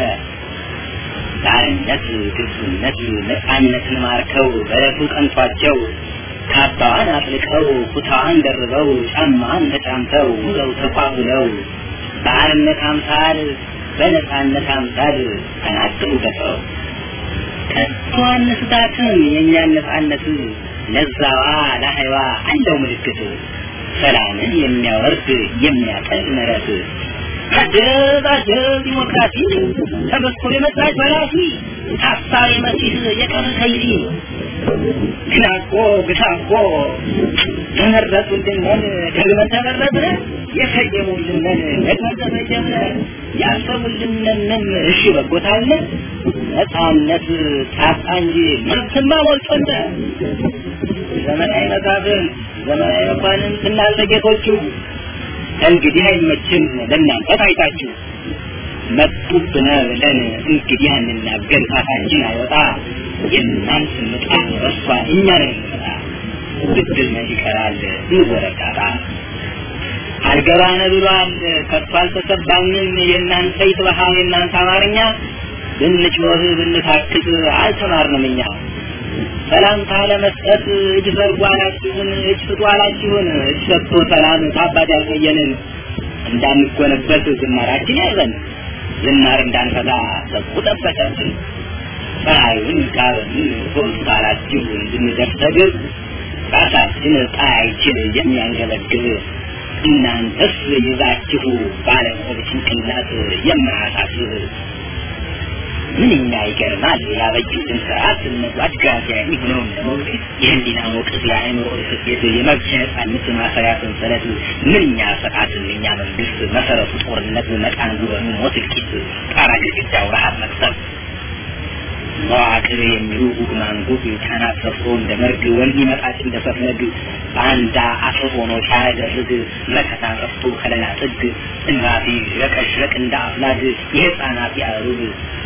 ባርነት፣ ግብዝነት፣ ነፃነትን ማርከው በዕለቱ ቀንቷቸው ካባዋን አጥልቀው ኩታዋን ደርበው ጫማዋን ተጫምተው ውለው ተቋቁለው በአርነት አምሳል በነፃነት አምሳል ተናገሩ ደፍረው ከቶ አንስታትም የእኛን ነፃነት ለዛዋ ለሀይዋ አለው ምልክት ሰላምን የሚያወርድ የሚያቀል ምሕረት አጀብ አጀብ ዲሞክራሲ ተመስኮ የመጣች በራሲ ሀሳብ የመሲህ የቀረ ከይሲ ግናቆ ግታቆ ተመረጡልንን ደግመን ተመረጥን የሰየሙልንን ደግመን ተሰየምን ያሰቡልንንም እሺ በጎታለ ነፃነት ጣጣ እንጂ መብትማ ሞልቶነ ዘመናዊ መሳፍንት ዘመናዊ መኳንንት እናንተ ጌቶቹ እንግዲህ አይመችም ለእናንተ ታይታችሁ መጡብነ ብለን እንግዲህ አንናገር ጣታችን አይወጣ የእናንተ ምጣት በሷ እኛ ነን የምንመጣ ብድር መች ይቀራል እንወረዳታ አልገባነ ብሏል ከቶ አልተሰባንም የእናንተ ይትበሃ የእናንተ አማርኛ ብንጮህ ብንታክት አልተማርንም እኛ ሰላምታ ለመስጠት እጅ ዘርጉ አላችሁን፣ እጅ ስጡ አላችሁን። እጅ ሰጥቶ ሰላም ታባት ያልቆየንን እንዳንጎነበት ዝማራችን ያዘን ዝናር እንዳንፈታ ሰጡ ጠበቀብን። ፀሐዩን ጋበን ሶስት አላችሁ እንድንደርስ ተግብ ራሳችን ፀሐይችን የሚያንገበግብ እናንተስ ይዛችሁ ባለቆብ ጭንቅላት የማያሳስብ ምንኛ ይገርማል ያበጁትን ስርዓት እነሱ አድጋጋሚ ሆነው ለመውደድ የህሊና ሞቅት የአእምሮ ስፌት የመብት ነጻነት ማሰሪያ ሰንሰለት ምንኛ ስርዓት ምንኛ መንግስት መሰረቱ ጦርነት መቃን ጉበኑ ሞት እልቂት ጣራ ግድግዳው ረሀብ መቅሰብ መዋቅር የሚሉ ጉግ ማንጉግ ካህናት ሰፍሮ እንደ መርግ ወንድ መጣጭ እንደ ሰፍነግ በአንዳ አፍር ሆኖ ሲያደርግ መከታ ጠፍቶ ከለላ ጥግ እናፊ ረቀሽረቅ እንደ አፍላግ የህፃናት ያሩግ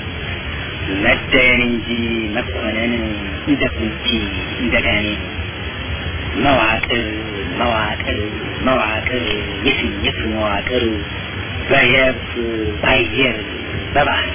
መደየን እንጂ መኮነን እንደ ቁንጂ እንደ ጋኔን መዋቅር መዋቅር መዋቅር የስሜት መዋቅር በየብስ ባየር በባህር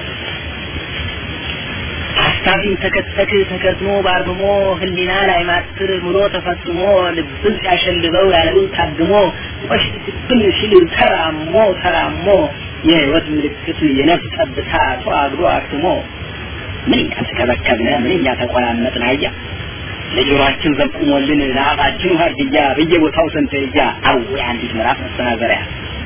ሀሳቢን ተከተክ ተከትሞ ባርምሞ ህሊና ላይ ማትር ምሎ ተፈጽሞ ልብን ሲያሸልበው ያለውን ታግሞ ቆሽብን ሲል ተራሞ ተራሞ የህይወት ምልክት የነፍስ ጠብታ ተዋግዶ አክትሞ ምንኛ ተከበከብነ ምንኛ ተቆራመጥን አያ ለጆሮአችን ዘቁሞልን ለአፋችን ሀርግያ በየቦታው ሰንተርያ አው አንዲት ምዕራፍ መሰናዘሪያ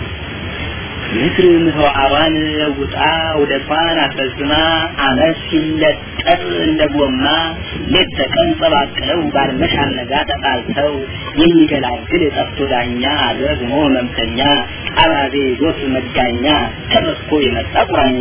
ምድር ምህዋሯን ለውጣ ውደቷን አስረዝማ አመት ሲለጠጥ እንደ ጎማ ሌት ተቀን ጸባቅለው ባልመሽ አልነጋ ተጣልተው የሚገላግል ጠፍቶ ዳኛ ደግሞ መምተኛ ቃራዜ ዞት መጋኛ ተመስኮ የመጣ ቁራኛ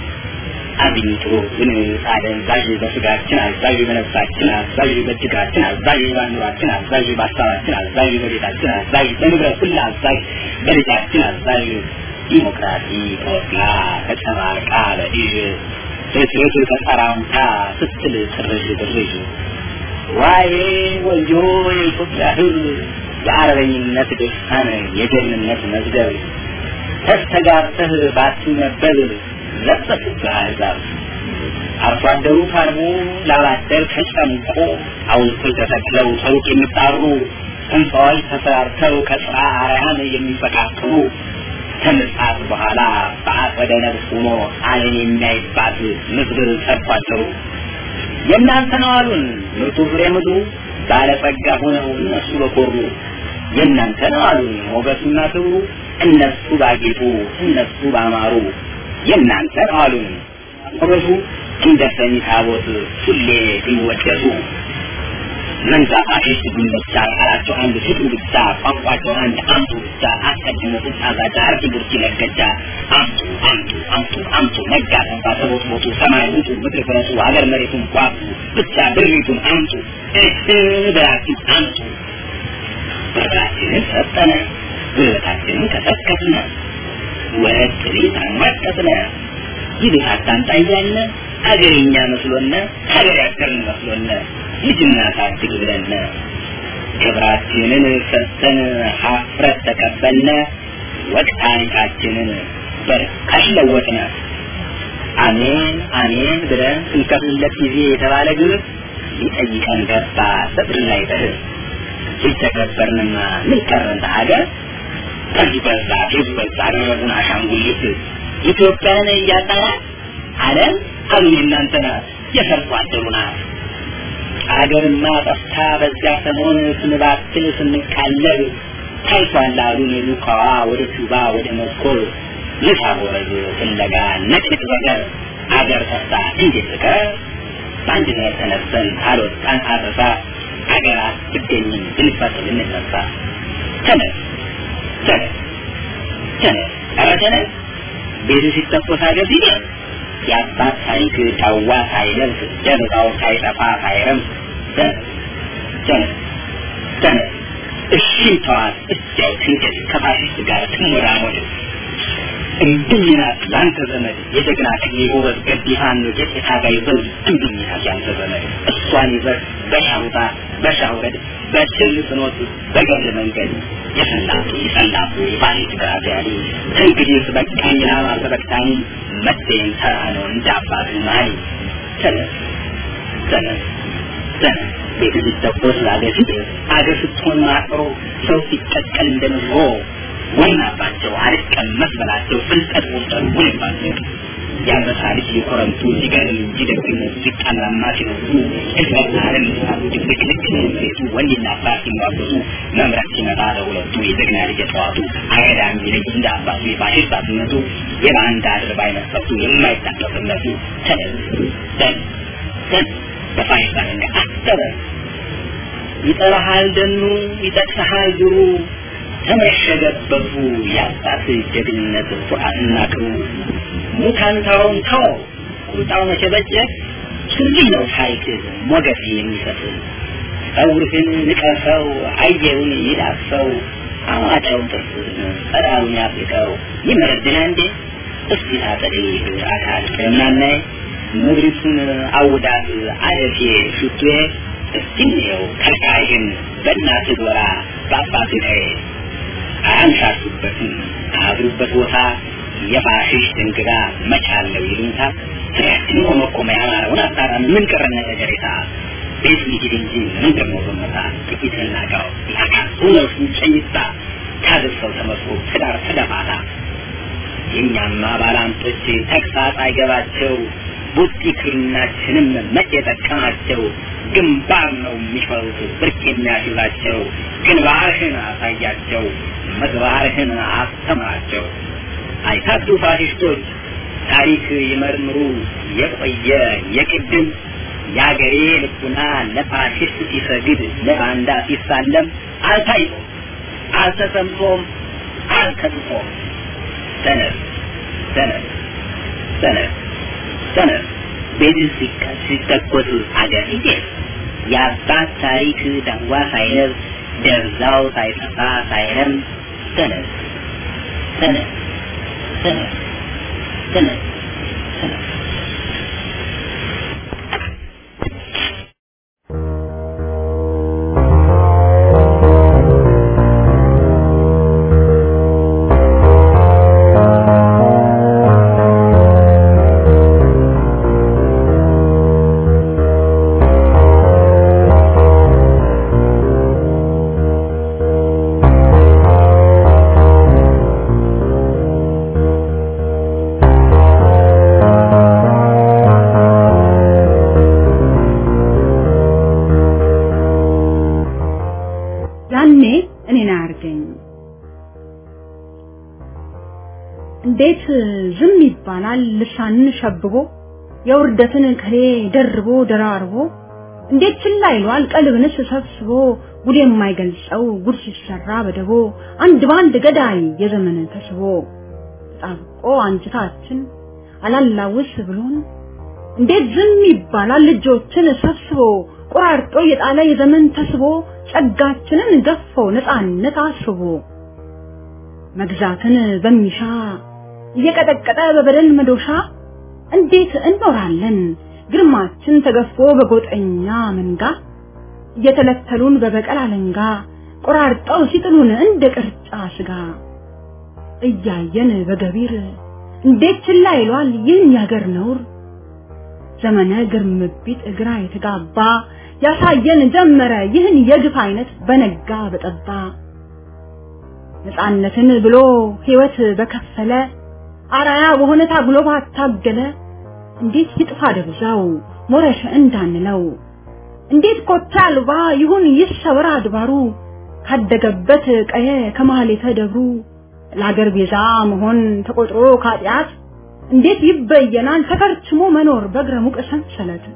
አግኝቶ ግን አደንዛዥ በስጋችን አዛዥ በነፍሳችን አዛዥ በእጅጋችን አዛዥ በአእምሯችን አዛዥ በሀሳባችን አዛዥ በቤታችን አዛዥ በንብረት ሁሉ አዛዥ በልጃችን አዛዥ ዲሞክራሲ ተወክላ ተጨማልቃ በኢዥ ፍትፍት ተጠራምታ ስትል ጥርዥ ድርዥ ዋዬ ወዮ የኢትዮጵያ ሕዝብ የአረበኝነት ድርሳን የጀግንነት መዝገብ ተስተጋብተህ ባትነበብ ለበሱብህ አሕዛብ አርሶ አደሩ ታርሞ ላባደር ተጨምቆ ሐውልቶች ተተክለው ሰሩቅ የሚጣሩ ሕንፃዎች ተሰራርተው ከጽራ አርያም የሚፈቃቅሉ ከምጽአት በኋላ በአጸደ ነፍስ ሆኖ ዓይን የሚያይባት ምድር ሰርቷቸው የእናንተ ነው አሉን ምርጡ ፍሬ ምድሩ ባለጸጋ ሆነው እነሱ በኮሩ የእናንተ ነው አሉን ሞገሱና ክብሩ እነሱ ባጌጡ እነሱ ባማሩ የእናንተ ነው አሉን ሞገሱ እንደ ሰሚ ታቦት ሁሌ ቢወደሱ መንዛት አሽሽት ብቻ ቃላቸው አንድ ስጡ ብቻ ቋንቋቸው አንድ አምጡ ብቻ አስቀድሞ ቁጣ ዛቻ አርቂ ቡርኪ ነገጃ አምጡ አምጡ አምጡ አምጡ ነጋ ተንባ ተቦት ቦቱ ሰማይ ውጡ ምድር ፍረሱ ሀገር መሬቱን ቋጡ ብቻ ብሪቱን አምጡ እህ ብላችሁ አምጡ ብራችንን ሰጠነ ጉልበታችንን ከሰከስነ ወረት ቤት አሟጠጥነ ይቤት አታምጣ እያልነ አገርኛ መስሎነ ሀገር ያገርን መስሎነ ልጅና ታድግ ብለነ ክብራችንን ሰጥተን ሀፍረት ተቀበልነ ወቅ ታሪካችንን በርካሽ ለወጥነ አሜን አሜን ብለን ስንከፍልለት ጊዜ የተባለ ግብር ሊጠይቀን ገባ ሰጥር ላይ ተህር ሲተገበርንማ ምን ቀረን ሀገር ከዚህ በዛ ፊት በዛ አደረጉን አሻንጉሊት ኢትዮጵያን እያጣናት ዓለም አሉ የእናንተ ናት የሰርቶ አደሩ ናት አገርማ ጠፍታ በዚያ ሰሞን ስንባክል ስንቃለብ ታይቷል አሉን ሉካዋ ወደ ቱባ ወደ መስኮል ልሳቦረዝ ፍለጋ ነጭቅ በገር አገር ጠፍታ እንዴት ትቀር በአንድነት ተነስተን አልወጣን አረሳ አገር አትገኝም ብንፈት ብንነሳ ተነስ ተነስ ተነስ ኧረ ተነስ ቤቱ ሲተኮስ አገር ሲደርስ የአባት ታሪክ ዳዋ ሳይለብስ ጀርባው ሳይጠፋ ሳይረምስ ተነስ ተነስ ተነስ እሺም ተዋት እዚያው ትንገድ ከፋሽስት ጋር ትሞራሞድ እምብኝናት ለአንተ ዘመድ የጀግና ቀኝ የጎበዝ ገድ የፋኖ ጀት የታጋይ ዘውድ እምብኝናት ያንተ ዘመድ እሷን ይዘህ በሻውጣ በሻውረድ በችል ፍኖት በገል መንገድ የሰላቱ የሰላቱ የፋሽስት ግራዚያኒ እንግዲህ በቃኝ ላማ ተበቅታኒ መጤን ተራ ነው እንደ አባቱ ማኒ ተነስ ተነስ ተነስ ቤት ሲተኮስ ለአገር ሲደርስ አገር ስትሆን ማጥሮ ሰው ሲቀቀል እንደ ንዝሮ ወናባቸው አልቀመስ በላቸው ፍልጠት ወጠሩ ወይባቸው የአንበሳ ልጅ የኮረምቱ ሲገርም እንጂ ደግነቱ ሲጣላማ ሲነሱ እዝበትና ዓለም ሳሉ ድብቅ ልክ ሴቱ ወንድና አባት ሲሟገቱ መምረት ሲመጣ ለሁለቱ የጀግና ልጅ ጠዋቱ አገዳ የሚለይ እንደ አባቱ የፋሽስት አትነቱ የባንዳ አድርባይ መስፈቱ የማይታቀፍነቱ ተነስ ተነስ ተነስ በፋሽስት አለንጋ አሰበ ይጠራሃል ደኑ ይጠቅሰሃል ድሩ ተመሸገበቱ የአባት ጀግንነት ኩራትና ክብሩ ሙታንታውን ተው ቁጣው መቸበጨት ስልኝ ነው ታሪክ ሞገስ የሚሰጥ ጸጉርህን ንቀሰው አየውን ይዳሰው አማጫውን ጥርስህን ጸዳሉን ያፍልቀው ይመረድና እንዴ እስቲ ታጠሪ አካል ቀናናይ ምድሪቱን አውዳት አለፌ ሽቱዬ እስቲ እንየው ከልካይህን በእናትህ ጎራ በአባትህ ላይ አያንሻሹበትም አድሩበት ቦታ የፋሽስት እንግዳ መቻለው ይሉኝታ ስራችን ሆኖ ቆመ ያማረውን አጣራ ምን ቀረነ ነገሬታ ቤት ሊሄድ እንጂ ምን ደግሞ በመታ ጥቂት እናጋው ያካል እውነቱ ጨይታ ታድርሰው ተመስሎ ትዳር ተደፋታ የእኛማ ባላንጦች ተግሳጽ አይገባቸው ቡጢ ክርናችንም መቼ ጠቀማቸው ግንባር ነው የሚፈሩት ብርቅ የሚያስይዛቸው ግንባርህን አሳያቸው ምግባርህን አስተምራቸው አይታክቱ ፋሽስቶች ታሪክ ይመርምሩ የቆየ የቅድም የአገሬ ልቡና ለፋሽስት ሲሰግድ ለባንዳ ሲሳለም አልታይቶም አልተሰምቶም አልከትቶም ሰነፍ ሰነፍ ሰነፍ ሰነፍ ቤት ሲተኮስ አገር ሲጤስ የአባት ታሪክ ዳዋ ሳይለብስ ደብዛው ሳይጠፋ ሳይረም ሰነፍ ሰነፍ ሰነፍ ሰነፍ ሰነፍ ያኔ እኔን አያርገኝ። እንዴት ዝም ይባላል? ልሳንን ሸብቦ የውርደትን ከሌ ደርቦ ደራርቦ እንዴት ችላ ይሏል? ቀልብንስ ሰብስቦ ጉድ የማይገልጸው ጉድ ሲሰራ በደቦ አንድ ባንድ ገዳይ የዘመን ተስቦ ተጣብቆ አንጅታችን አላላውስ ብሎን እንዴት ዝም ይባላል? ልጆችን ሰብስቦ ቆራርጦ የጣለ የዘመን ተስቦ ጸጋችንን ገፎ ነፃነት አስቦ መግዛትን በሚሻ እየቀጠቀጠ በበደል መዶሻ እንዴት እንኖራለን ግርማችን ተገፎ በጎጠኛ መንጋ እየተለተሉን በበቀል አለንጋ ቆራርጠው ሲጥሉን እንደ ቅርጫ ስጋ እያየን በገቢር እንዴት ችላ ይሏል ይህን ያገር ነውር ዘመነ ግርምቢት እግራ የተጋባ ያሳየን ጀመረ ይህን የግፍ አይነት በነጋ በጠባ ነፃነትን ብሎ ህይወት በከፈለ አራያ በሆነ ታግሎ ባታገለ እንዴት ይጥፋ ደብዛው ሞረሽ እንዳንለው እንዴት ኮታ አልባ ይሁን ይሰወር አድባሩ ካደገበት ቀየ ከማህሌተ ደብሩ ለአገር ቤዛ መሆን ተቆጥሮ ካጢአት እንዴት ይበየናል ተከርችሞ መኖር በእግረ ሙቅ ሰንሰለት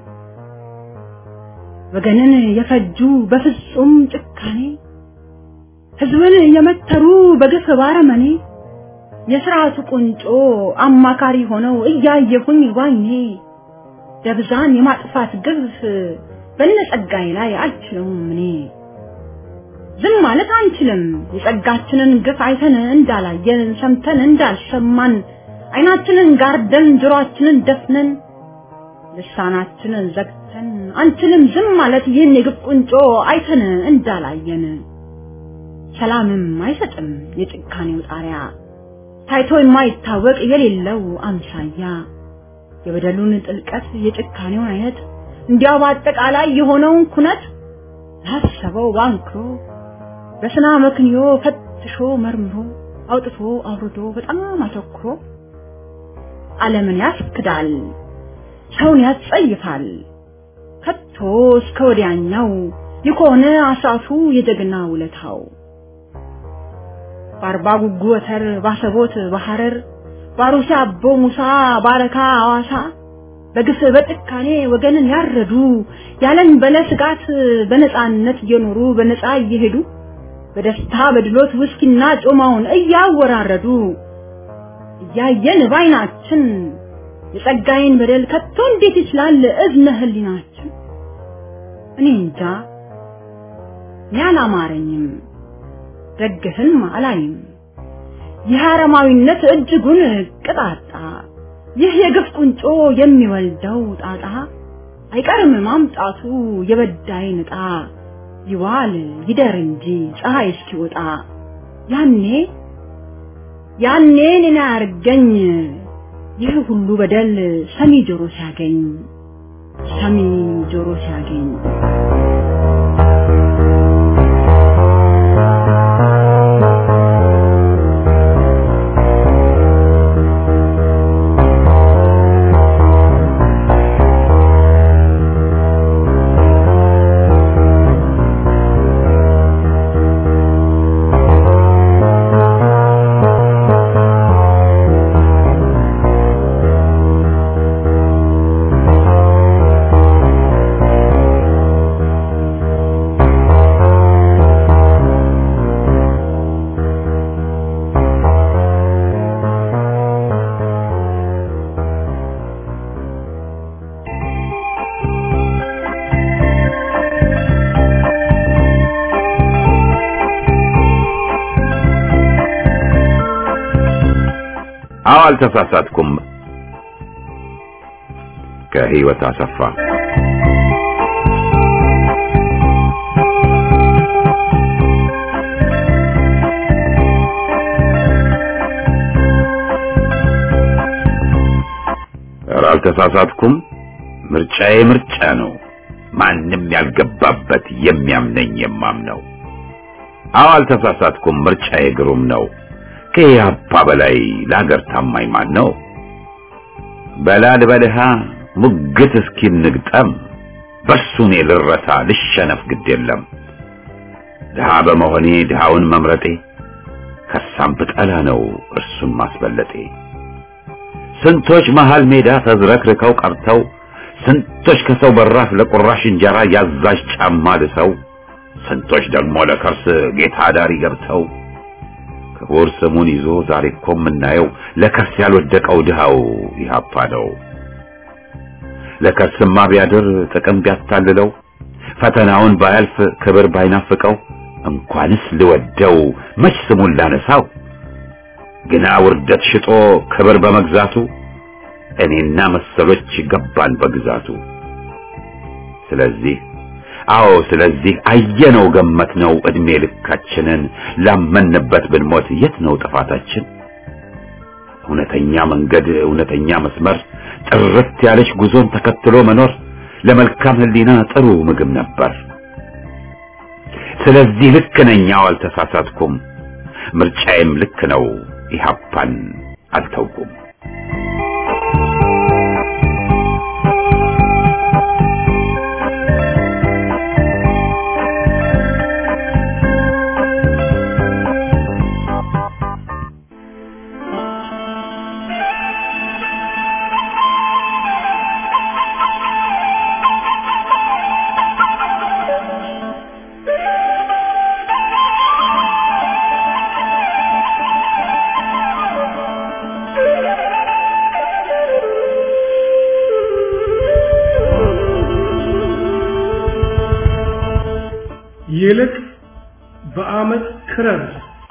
ወገንን የፈጁ በፍጹም ጭካኔ ህዝብን የመተሩ በግፍ ባረመኔ የስርዓቱ ቁንጮ አማካሪ ሆነው እያየሁኝ ዋኜ ደብዛን የማጥፋት ግፍ በነጸጋዬ ላይ አልችለውም እኔ ዝም ማለት አንችልም የጸጋችንን ግፍ አይተን እንዳላየን ሰምተን እንዳልሰማን አይናችንን ጋርደን ጆሮአችንን ደፍነን ልሳናችንን ዘግተን አንችልም ዝም ማለት ይህን የግፍ ቁንጮ አይተን እንዳላየን ሰላምም አይሰጥም የጭካኔው ጣሪያ ታይቶ የማይታወቅ የሌለው አምሳያ የበደሉን ጥልቀት የጭካኔውን አይነት እንዲያው በአጠቃላይ የሆነውን ኩነት ላሰበው ባንክሮ በስና መክንዮ ፈትሾ መርምሮ አውጥቶ አውርዶ በጣም አተኩሮ ዓለምን ያስክዳል፣ ሰውን ያስጸይፋል። ከቶ እስከ ወዲያኛው የሆነ አሳቱ የጀግና ውለታው በአርባ ጉጉ ወተር ባሰቦት በሐረር ባሩሲ አቦ ሙሳ ባረካ አዋሳ በግፍ በጭካኔ ወገንን ያረዱ ያለን በለ ስጋት በነፃነት እየኖሩ በነፃ እየሄዱ በደስታ በድሎት ውስኪና ጮማውን እያወራረዱ እያየን ባይናችን የጸጋዬን በደል ከቶ እንዴት ይችላል እዝነ ህሊናችን? እኔ እንጃ እኔ አላማረኝም፣ ደግፍም አላይም። ይህ አረማዊነት እጅጉን ቅጣጣ፣ ይህ የግፍ ቁንጮ የሚወልደው ጣጣ አይቀርም ማምጣቱ የበዳይን ዕጣ ይዋል ይደር እንጂ ፀሐይ እስኪወጣ ያኔ ያኔ እኔን አያርገኝ ይህ ሁሉ በደል ሰሚ ጆሮ ሲያገኝ ሰሚ ጆሮ ሲያገኝ አዎ አልተሳሳትኩም። ከህይወት አሰፋ ኧረ አልተሳሳትኩም። ምርጫዬ ምርጫ ነው። ማንም ያልገባበት የሚያምነኝ የማምነው። አዎ አልተሳሳትኩም። ምርጫዬ ግሩም ነው። ከኢህአፓ በላይ ለሀገር ታማኝ ማን ነው? በላል በልሃ ሙግት እስኪ ንግጠም በሱ እኔ ልረታ ልሸነፍ ግድ የለም። ድሃ በመሆኔ ድሃውን መምረጤ ከሳም ብጠላ ነው እርሱን ማስበለጤ። ስንቶች መሃል ሜዳ ተዝረክርከው ቀርተው ስንቶች ከሰው በራፍ ለቁራሽ እንጀራ ያዛዥ ጫማ ልሰው ስንቶች ደግሞ ለከርስ ጌታ ዳሪ ገብተው ክቡር ስሙን ይዞ ዛሬ እኮ የምናየው ለከርስ ያልወደቀው ድሃው ኢህአፓ ነው። ለከርስማ ቢያድር ጥቅም ቢያታልለው ፈተናውን ባያልፍ ክብር ባይናፍቀው እንኳንስ ልወደው መች ስሙን ላነሳው ግና ውርደት ሽጦ ክብር በመግዛቱ እኔና መሰሎች ገባን በግዛቱ። ስለዚህ አዎ ስለዚህ አየነው ገመትነው እድሜ ልካችንን ላመንበት ብንሞት የት ነው ጥፋታችን? እውነተኛ መንገድ እውነተኛ መስመር ጥርት ያለች ጉዞን ተከትሎ መኖር ለመልካም ሕሊና ጥሩ ምግብ ነበር። ስለዚህ ልክ ነኝ፣ አዎ አልተሳሳትኩም። ምርጫዬም ልክ ነው፣ ኢህአፓን አልተውኩም። ይልቅ በአመት ክረር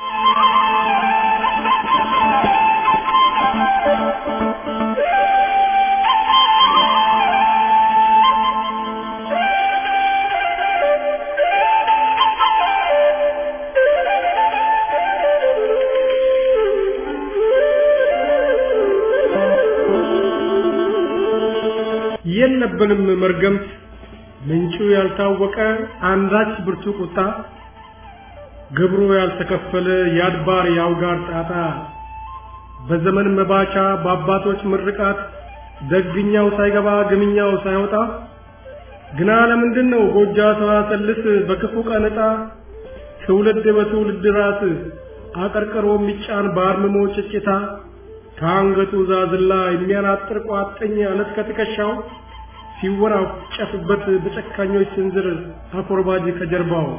የለብንም መርገምት ምንጩ ያልታወቀ አንዳች ብርቱ ቁጣ ግብሩ ያልተከፈለ የአድባር የአውጋር ጣጣ በዘመን መባቻ በአባቶች ምርቃት ደግኛው ሳይገባ ግምኛው ሳይወጣ ግና ለምንድን ነው ጎጃ ሰዋሰልስ በክፉ ቀን ዕጣ ትውልድ በትውልድ ራስ አቀርቅሮ የሚጫን በአርምሞ ጭጭታ ከአንገቱ ዛዝላ የሚያናጥር ቋጥኝ አለት ከትከሻው ሲወራጨፍበት በጨካኞች ስንዝር አኮርባጅ ከጀርባው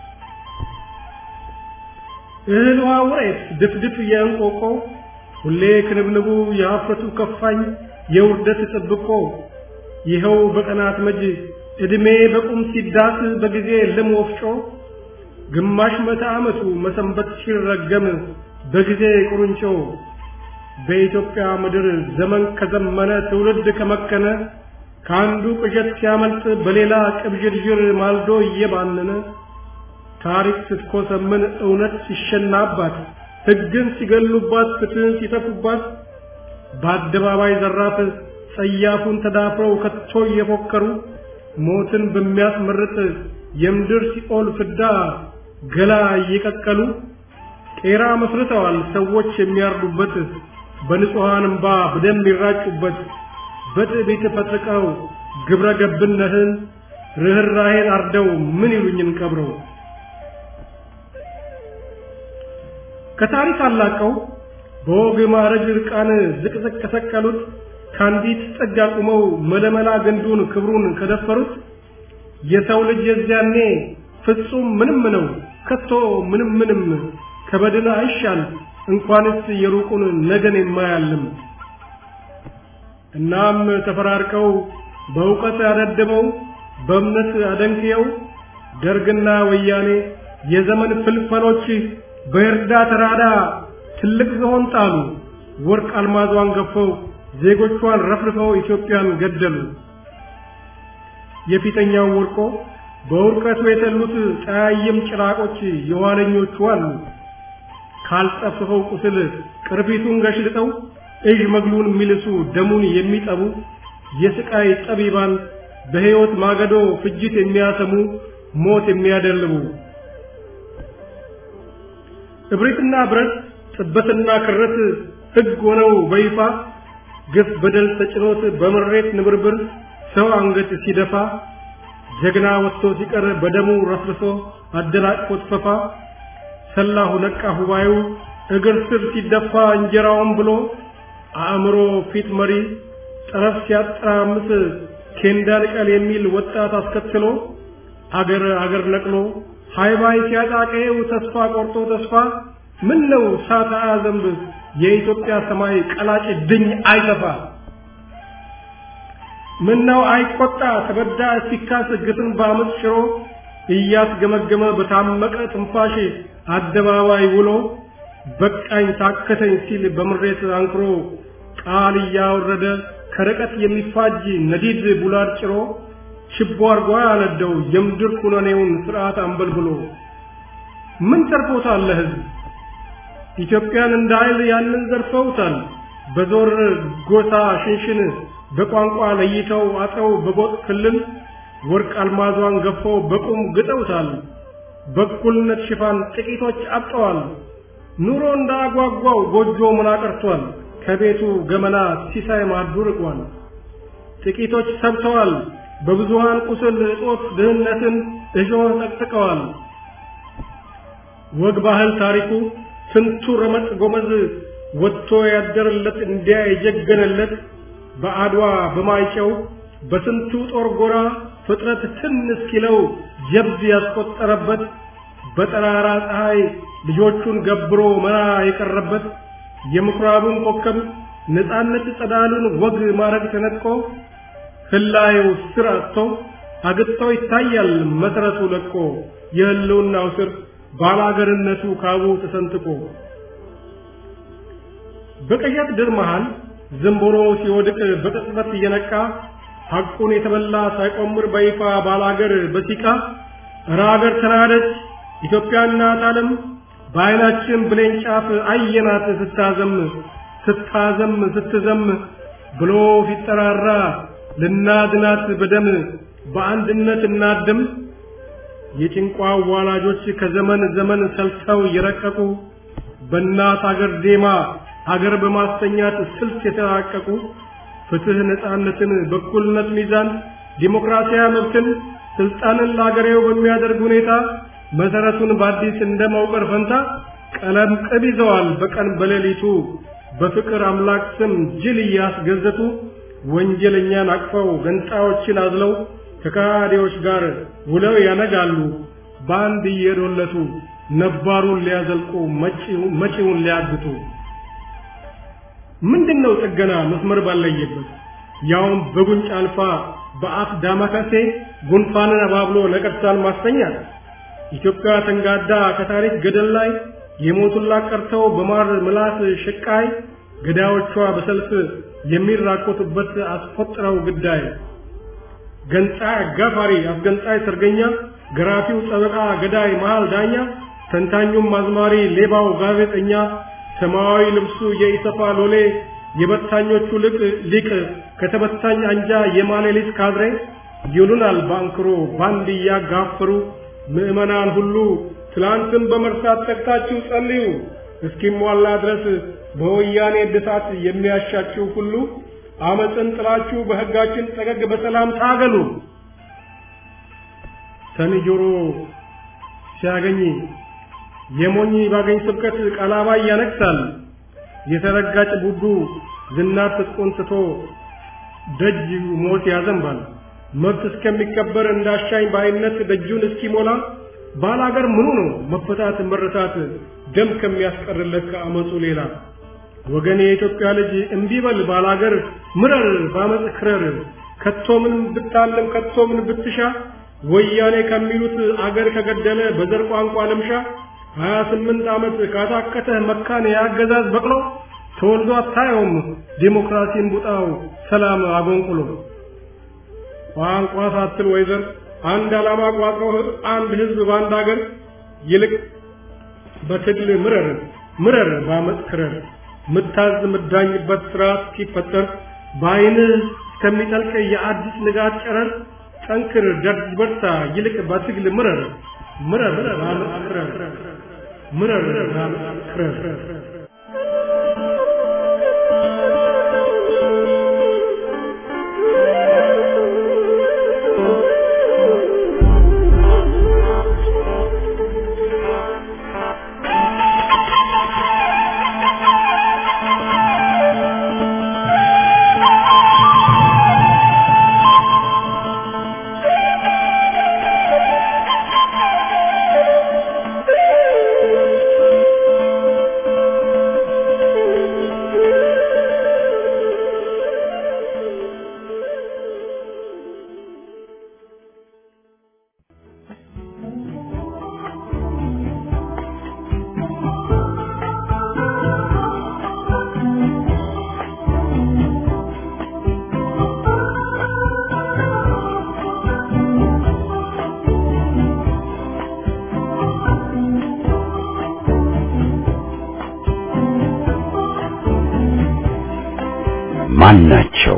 እህል ውሃ ውሬት ድፍድፍ የእንቆቆ ሁሌ ክንብንቡ የሀፍረቱ ከፋኝ የውርደት ጥብቆ ይኸው በቀናት መጅ ዕድሜ በቁም ሲዳስ በጊዜ ልም ወፍጮ ግማሽ መቶ ዓመቱ መሰንበት ሲረገም በጊዜ ቁርንጮ በኢትዮጵያ ምድር ዘመን ከዘመነ ትውልድ ከመከነ ከአንዱ ቅዠት ሲያመልጥ በሌላ ቅብዥርዥር ማልዶ እየባነነ ታሪክ ስትኮሰምን እውነት ሲሸናባት ሕግን ሲገሉባት ፍትህን ሲተፉባት በአደባባይ ዘራፍ ጸያፉን ተዳፍረው ከቶ እየፎከሩ ሞትን በሚያስመርጥ የምድር ሲኦል ፍዳ ገላ እየቀቀሉ ቄራ መስርተዋል ሰዎች የሚያርዱበት በንጹሐን እምባ በደም ይራጩበት በትዕቢት ፈጥቀው ግብረ ገብነትን ርኅራኄን አርደው ምን ይሉኝን ቀብረው ከታሪክ አላቀው በወግ ማዕረግ ርቃን ዝቅዝቅ ከሰቀሉት ከአንዲት ጥግ አቁመው መለመላ ግንዱን ክብሩን ከደፈሩት የሰው ልጅ የዚያኔ ፍጹም ምንም ነው ከቶ ምንም ምንም ከበድን አይሻል እንኳንስ የሩቁን ነገን የማያልም እናም ተፈራርቀው በእውቀት ያደድበው በእምነት አደንክየው ደርግና ወያኔ የዘመን ፍልፈሎች በእርዳ ተራዳ ትልቅ ዝሆን ጣሉ ወርቅ አልማዟን ገፈው ዜጎቿን ረፍርፈው ኢትዮጵያን ገደሉ። የፊተኛው ወርቆ በውርቀቱ የተሉት ጠያይም ጭራቆች የኋለኞቹ አሉ። ካልጠፍፈው ቁስል ቅርፊቱን ገሽልጠው እዥ መግሉን የሚልሱ ደሙን የሚጠቡ የስቃይ ጠቢባን በሕይወት ማገዶ ፍጅት የሚያሰሙ ሞት የሚያደልቡ እብሪትና ብረት ጥበትና ክረት ሕግ ሆነው በይፋ ግፍ በደል ተጭኖት በምሬት ንብርብር ሰው አንገት ሲደፋ ጀግና ወጥቶ ሲቀር በደሙ ረፍርሶ አደናቅፎት ፈፋ ሰላሁ ነቃ ሁባዩ እግር ስር ሲደፋ እንጀራውን ብሎ አእምሮ ፊት መሪ ጠረፍ ሲያጠራምስ ኬንዳ ልቀል የሚል ወጣት አስከትሎ አገር አገር ነቅሎ ሃይባይ ሲያጣቀው ተስፋ ቆርጦ ተስፋ ምን ነው ሳታ ዘንብ የኢትዮጵያ ሰማይ ቀላጭ ድኝ አይተፋ ምን ነው አይቆጣ ተበዳ ሲካስ ግፍን በአመፅ ሽሮ እያስገመገመ በታመቀ ትንፋሽ አደባባይ ውሎ በቃኝ ታከተኝ ሲል በምሬት አንክሮ ቃል እያወረደ ከርቀት የሚፋጅ ነዲድ ቡላድ ጭሮ ችቦ አርጓ ያነደው የምድር ኩነኔውን ስርዓት አንበልብሎ ምን ተርፎታል ለህዝብ ኢትዮጵያን እንደ ኃይል ያንን ዘርፈውታል በዞር ጎሳ ሽንሽን በቋንቋ ለይተው አጥረው በጎጥ ክልል ወርቅ አልማዟን ገፈው በቁም ግጠውታል በእኩልነት ሽፋን ጥቂቶች አብጠዋል ኑሮ እንዳጓጓው ጎጆ ምና ቀርቷል ከቤቱ ገመና ሲሳይ ማዱ ርቋል ጥቂቶች ሰብተዋል በብዙሃን ቁስል እጦት ድህነትን እሾህ ጠቅጥቀዋል ወግ ባህል ታሪኩ ስንቱ ረመጥ ጎመዝ ወጥቶ ያደረለት እንዲያ የጀገነለት በአድዋ በማይጨው በስንቱ ጦር ጎራ ፍጥረት ትን እስኪለው ጀብድ ያስቆጠረበት በጠራራ ፀሐይ ልጆቹን ገብሮ መራ የቀረበት የምኩራቡን ኮከብ ነፃነት ጸዳሉን ወግ ማረግ ተነጥቆ ህላዩ ስር አጥቶ አግጥቶ ይታያል መሰረቱ ለቆ የህልውናው ስር ባላገርነቱ ካቡ ተሰንጥቆ በቀያት ድር መሃል ዝንቦሮ ሲወድቅ በቅጽበት እየነቃ ሐቁን የተበላ ሳይቆምር በይፋ ባላገር በሲቃ እረ አገር ተናደች ኢትዮጵያ እናት ዓለም በዓይናችን ብሌን ጫፍ አየናት ስታዘም ስታዘም ስትዘም ብሎ ሲጠራራ ልናድናት በደም በአንድነት እናድም የጭንቋ ዋላጆች ከዘመን ዘመን ሰልተው የረቀቁ በእናት አገር ዜማ አገር በማስተኛት ስልት የተራቀቁ ፍትህ፣ ነፃነትን፣ በኩልነት ሚዛን፣ ዲሞክራሲያዊ መብትን፣ ስልጣንን ለአገሬው በሚያደርግ ሁኔታ መሰረቱን በአዲስ እንደ መውቀር ፈንታ ቀለም ቅብ ይዘዋል በቀን በሌሊቱ በፍቅር አምላክ ስም ጅል እያስገዘቱ ወንጀለኛን አቅፈው ገንጣዮችን አዝለው ከካዲዎች ጋር ውለው ያነጋሉ በአንድ እየዶለቱ ነባሩን ሊያዘልቁ መጪውን ሊያግቱ ምንድነው ጥገና መስመር ባለየበት ያውም በጉንጭ አልፋ በአፍ ዳማከሴ ጉንፋንን አባብሎ ነቀርሳን ማስተኛት ኢትዮጵያ ተንጋዳ ከታሪክ ገደል ላይ የሞቱላት ቀርተው በማር ምላስ ሽቃይ ገዳዮቿ በሰልፍ የሚራኮቱበት አስቆጥረው ግዳይ ገንጣይ አጋፋሪ አስገንጣይ ሰርገኛ ገራፊው ጠበቃ ገዳይ መሃል ዳኛ ተንታኙም አዝማሪ ሌባው ጋዜጠኛ ሰማያዊ ልብሱ የኢሰፋ ሎሌ የበታኞቹ ልቅ ሊቅ ከተበታኝ አንጃ የማሌሊት ካድሬ ይሉናል ባንክሮ ባንድ እያጋፈሩ ምዕመናን ሁሉ ትላንትን በመርሳት ተግታችሁ ጸልዩ እስኪሟላ ድረስ በወያኔ እድሳት የሚያሻችሁ ሁሉ አመፅን ጥላችሁ በሕጋችን ጠገግ በሰላም ታገሉ። ሰኒ ጆሮ ሲያገኝ የሞኝ ባገኝ ስብከት ቀላባይ ያነግሳል። የተረጋጭ ቡዱ ዝናር ትጥቁን ትቶ ደጅ ሞት ያዘንባል። መብት እስከሚከበር እንዳሻኝ ባይነት ደጁን እስኪሞላ ባላገር ምኑ ነው መፈታት መረታት ደም ከሚያስቀርለት ከአመፁ ሌላ ወገን የኢትዮጵያ ልጅ እንዲበል ባላገር ምረር ባመፅ ክረር ከቶ ምን ብታለም ከቶ ምን ብትሻ ወያኔ ከሚሉት አገር ከገደለ በዘር ቋንቋ ልምሻ ሀያ ስምንት ዓመት ካታከተህ መካን የአገዛዝ በቅሎ ተወልዶ አታየውም ዴሞክራሲን ቡጣው ሰላም አጎንቁሎ ቋንቋ ሳትል ወይዘር አንድ ዓላማ ቋጥሮ አንድ ህዝብ በአንድ ሀገር ይልቅ በትግል ምረር ምረር ባመፅ ክረር ምታዝ ምዳኝበት ስርዓት ሲፈጠር በአይንህ እስከሚጠልቅ የአዲስ ንጋት ጨረር ጠንክር ደርጅ በርታ ይልቅ በትግል ምረር ምረር ባመፅ ክረር ምረር ባመፅ ክረር ማን ናቸው?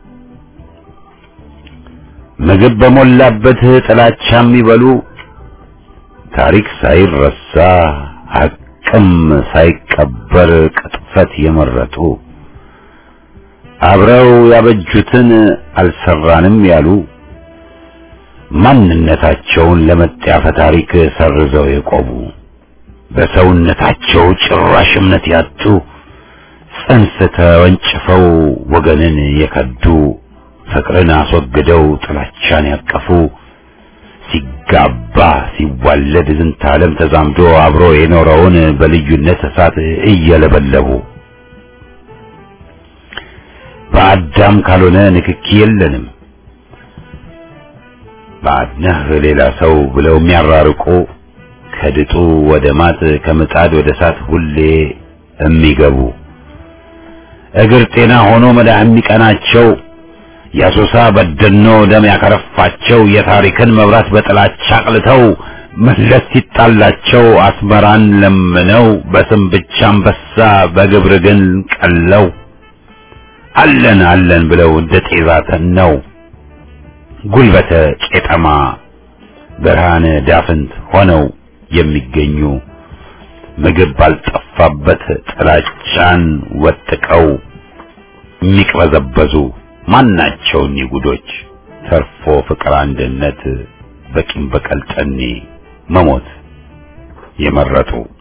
ምግብ በሞላበት ጥላቻ የሚበሉ ታሪክ ሳይረሳ ሐቅም ሳይቀበር ቅጥፈት የመረጡ አብረው ያበጁትን አልሰራንም ያሉ ማንነታቸውን ለመጣፈ ታሪክ ሰርዘው የቆሙ በሰውነታቸው ጭራሽ እምነት ያጡ ጽንስ ተወንጭፈው ወገንን የከዱ ፍቅርን አስወግደው ጥላቻን ያቀፉ ሲጋባ ሲዋለድ ዝንተ ዓለም ተዛምዶ አብሮ የኖረውን በልዩነት እሳት እየለበለቡ በአዳም ካልሆነ ንክኪ የለንም ባድነህ ሌላ ሰው ብለው የሚያራርቁ ከድጡ ወደ ማጥ ከምጣድ ወደ እሳት ሁሌ የሚገቡ እግር ጤና ሆኖ መዳህ የሚቀናቸው የአሶሳ በደኖ ደም ያከረፋቸው የታሪክን መብራት በጥላቻ አቅልተው መለስ ሲጣላቸው አስመራን ለምነው በስም ብቻ አንበሳ በግብር ግን ቀለው አለን አለን ብለው እንደ ጤዛ ተነው ጉልበተ ቄጠማ ብርሃነ ዳፍንት ሆነው የሚገኙ ምግብ ባልጠፋበት ጥላቻን ወጥቀው የሚቅበዘበዙ ማናቸው እኒህ ጉዶች ተርፎ ፍቅር አንድነት በቂም በቀል ጠኔ መሞት የመረጡ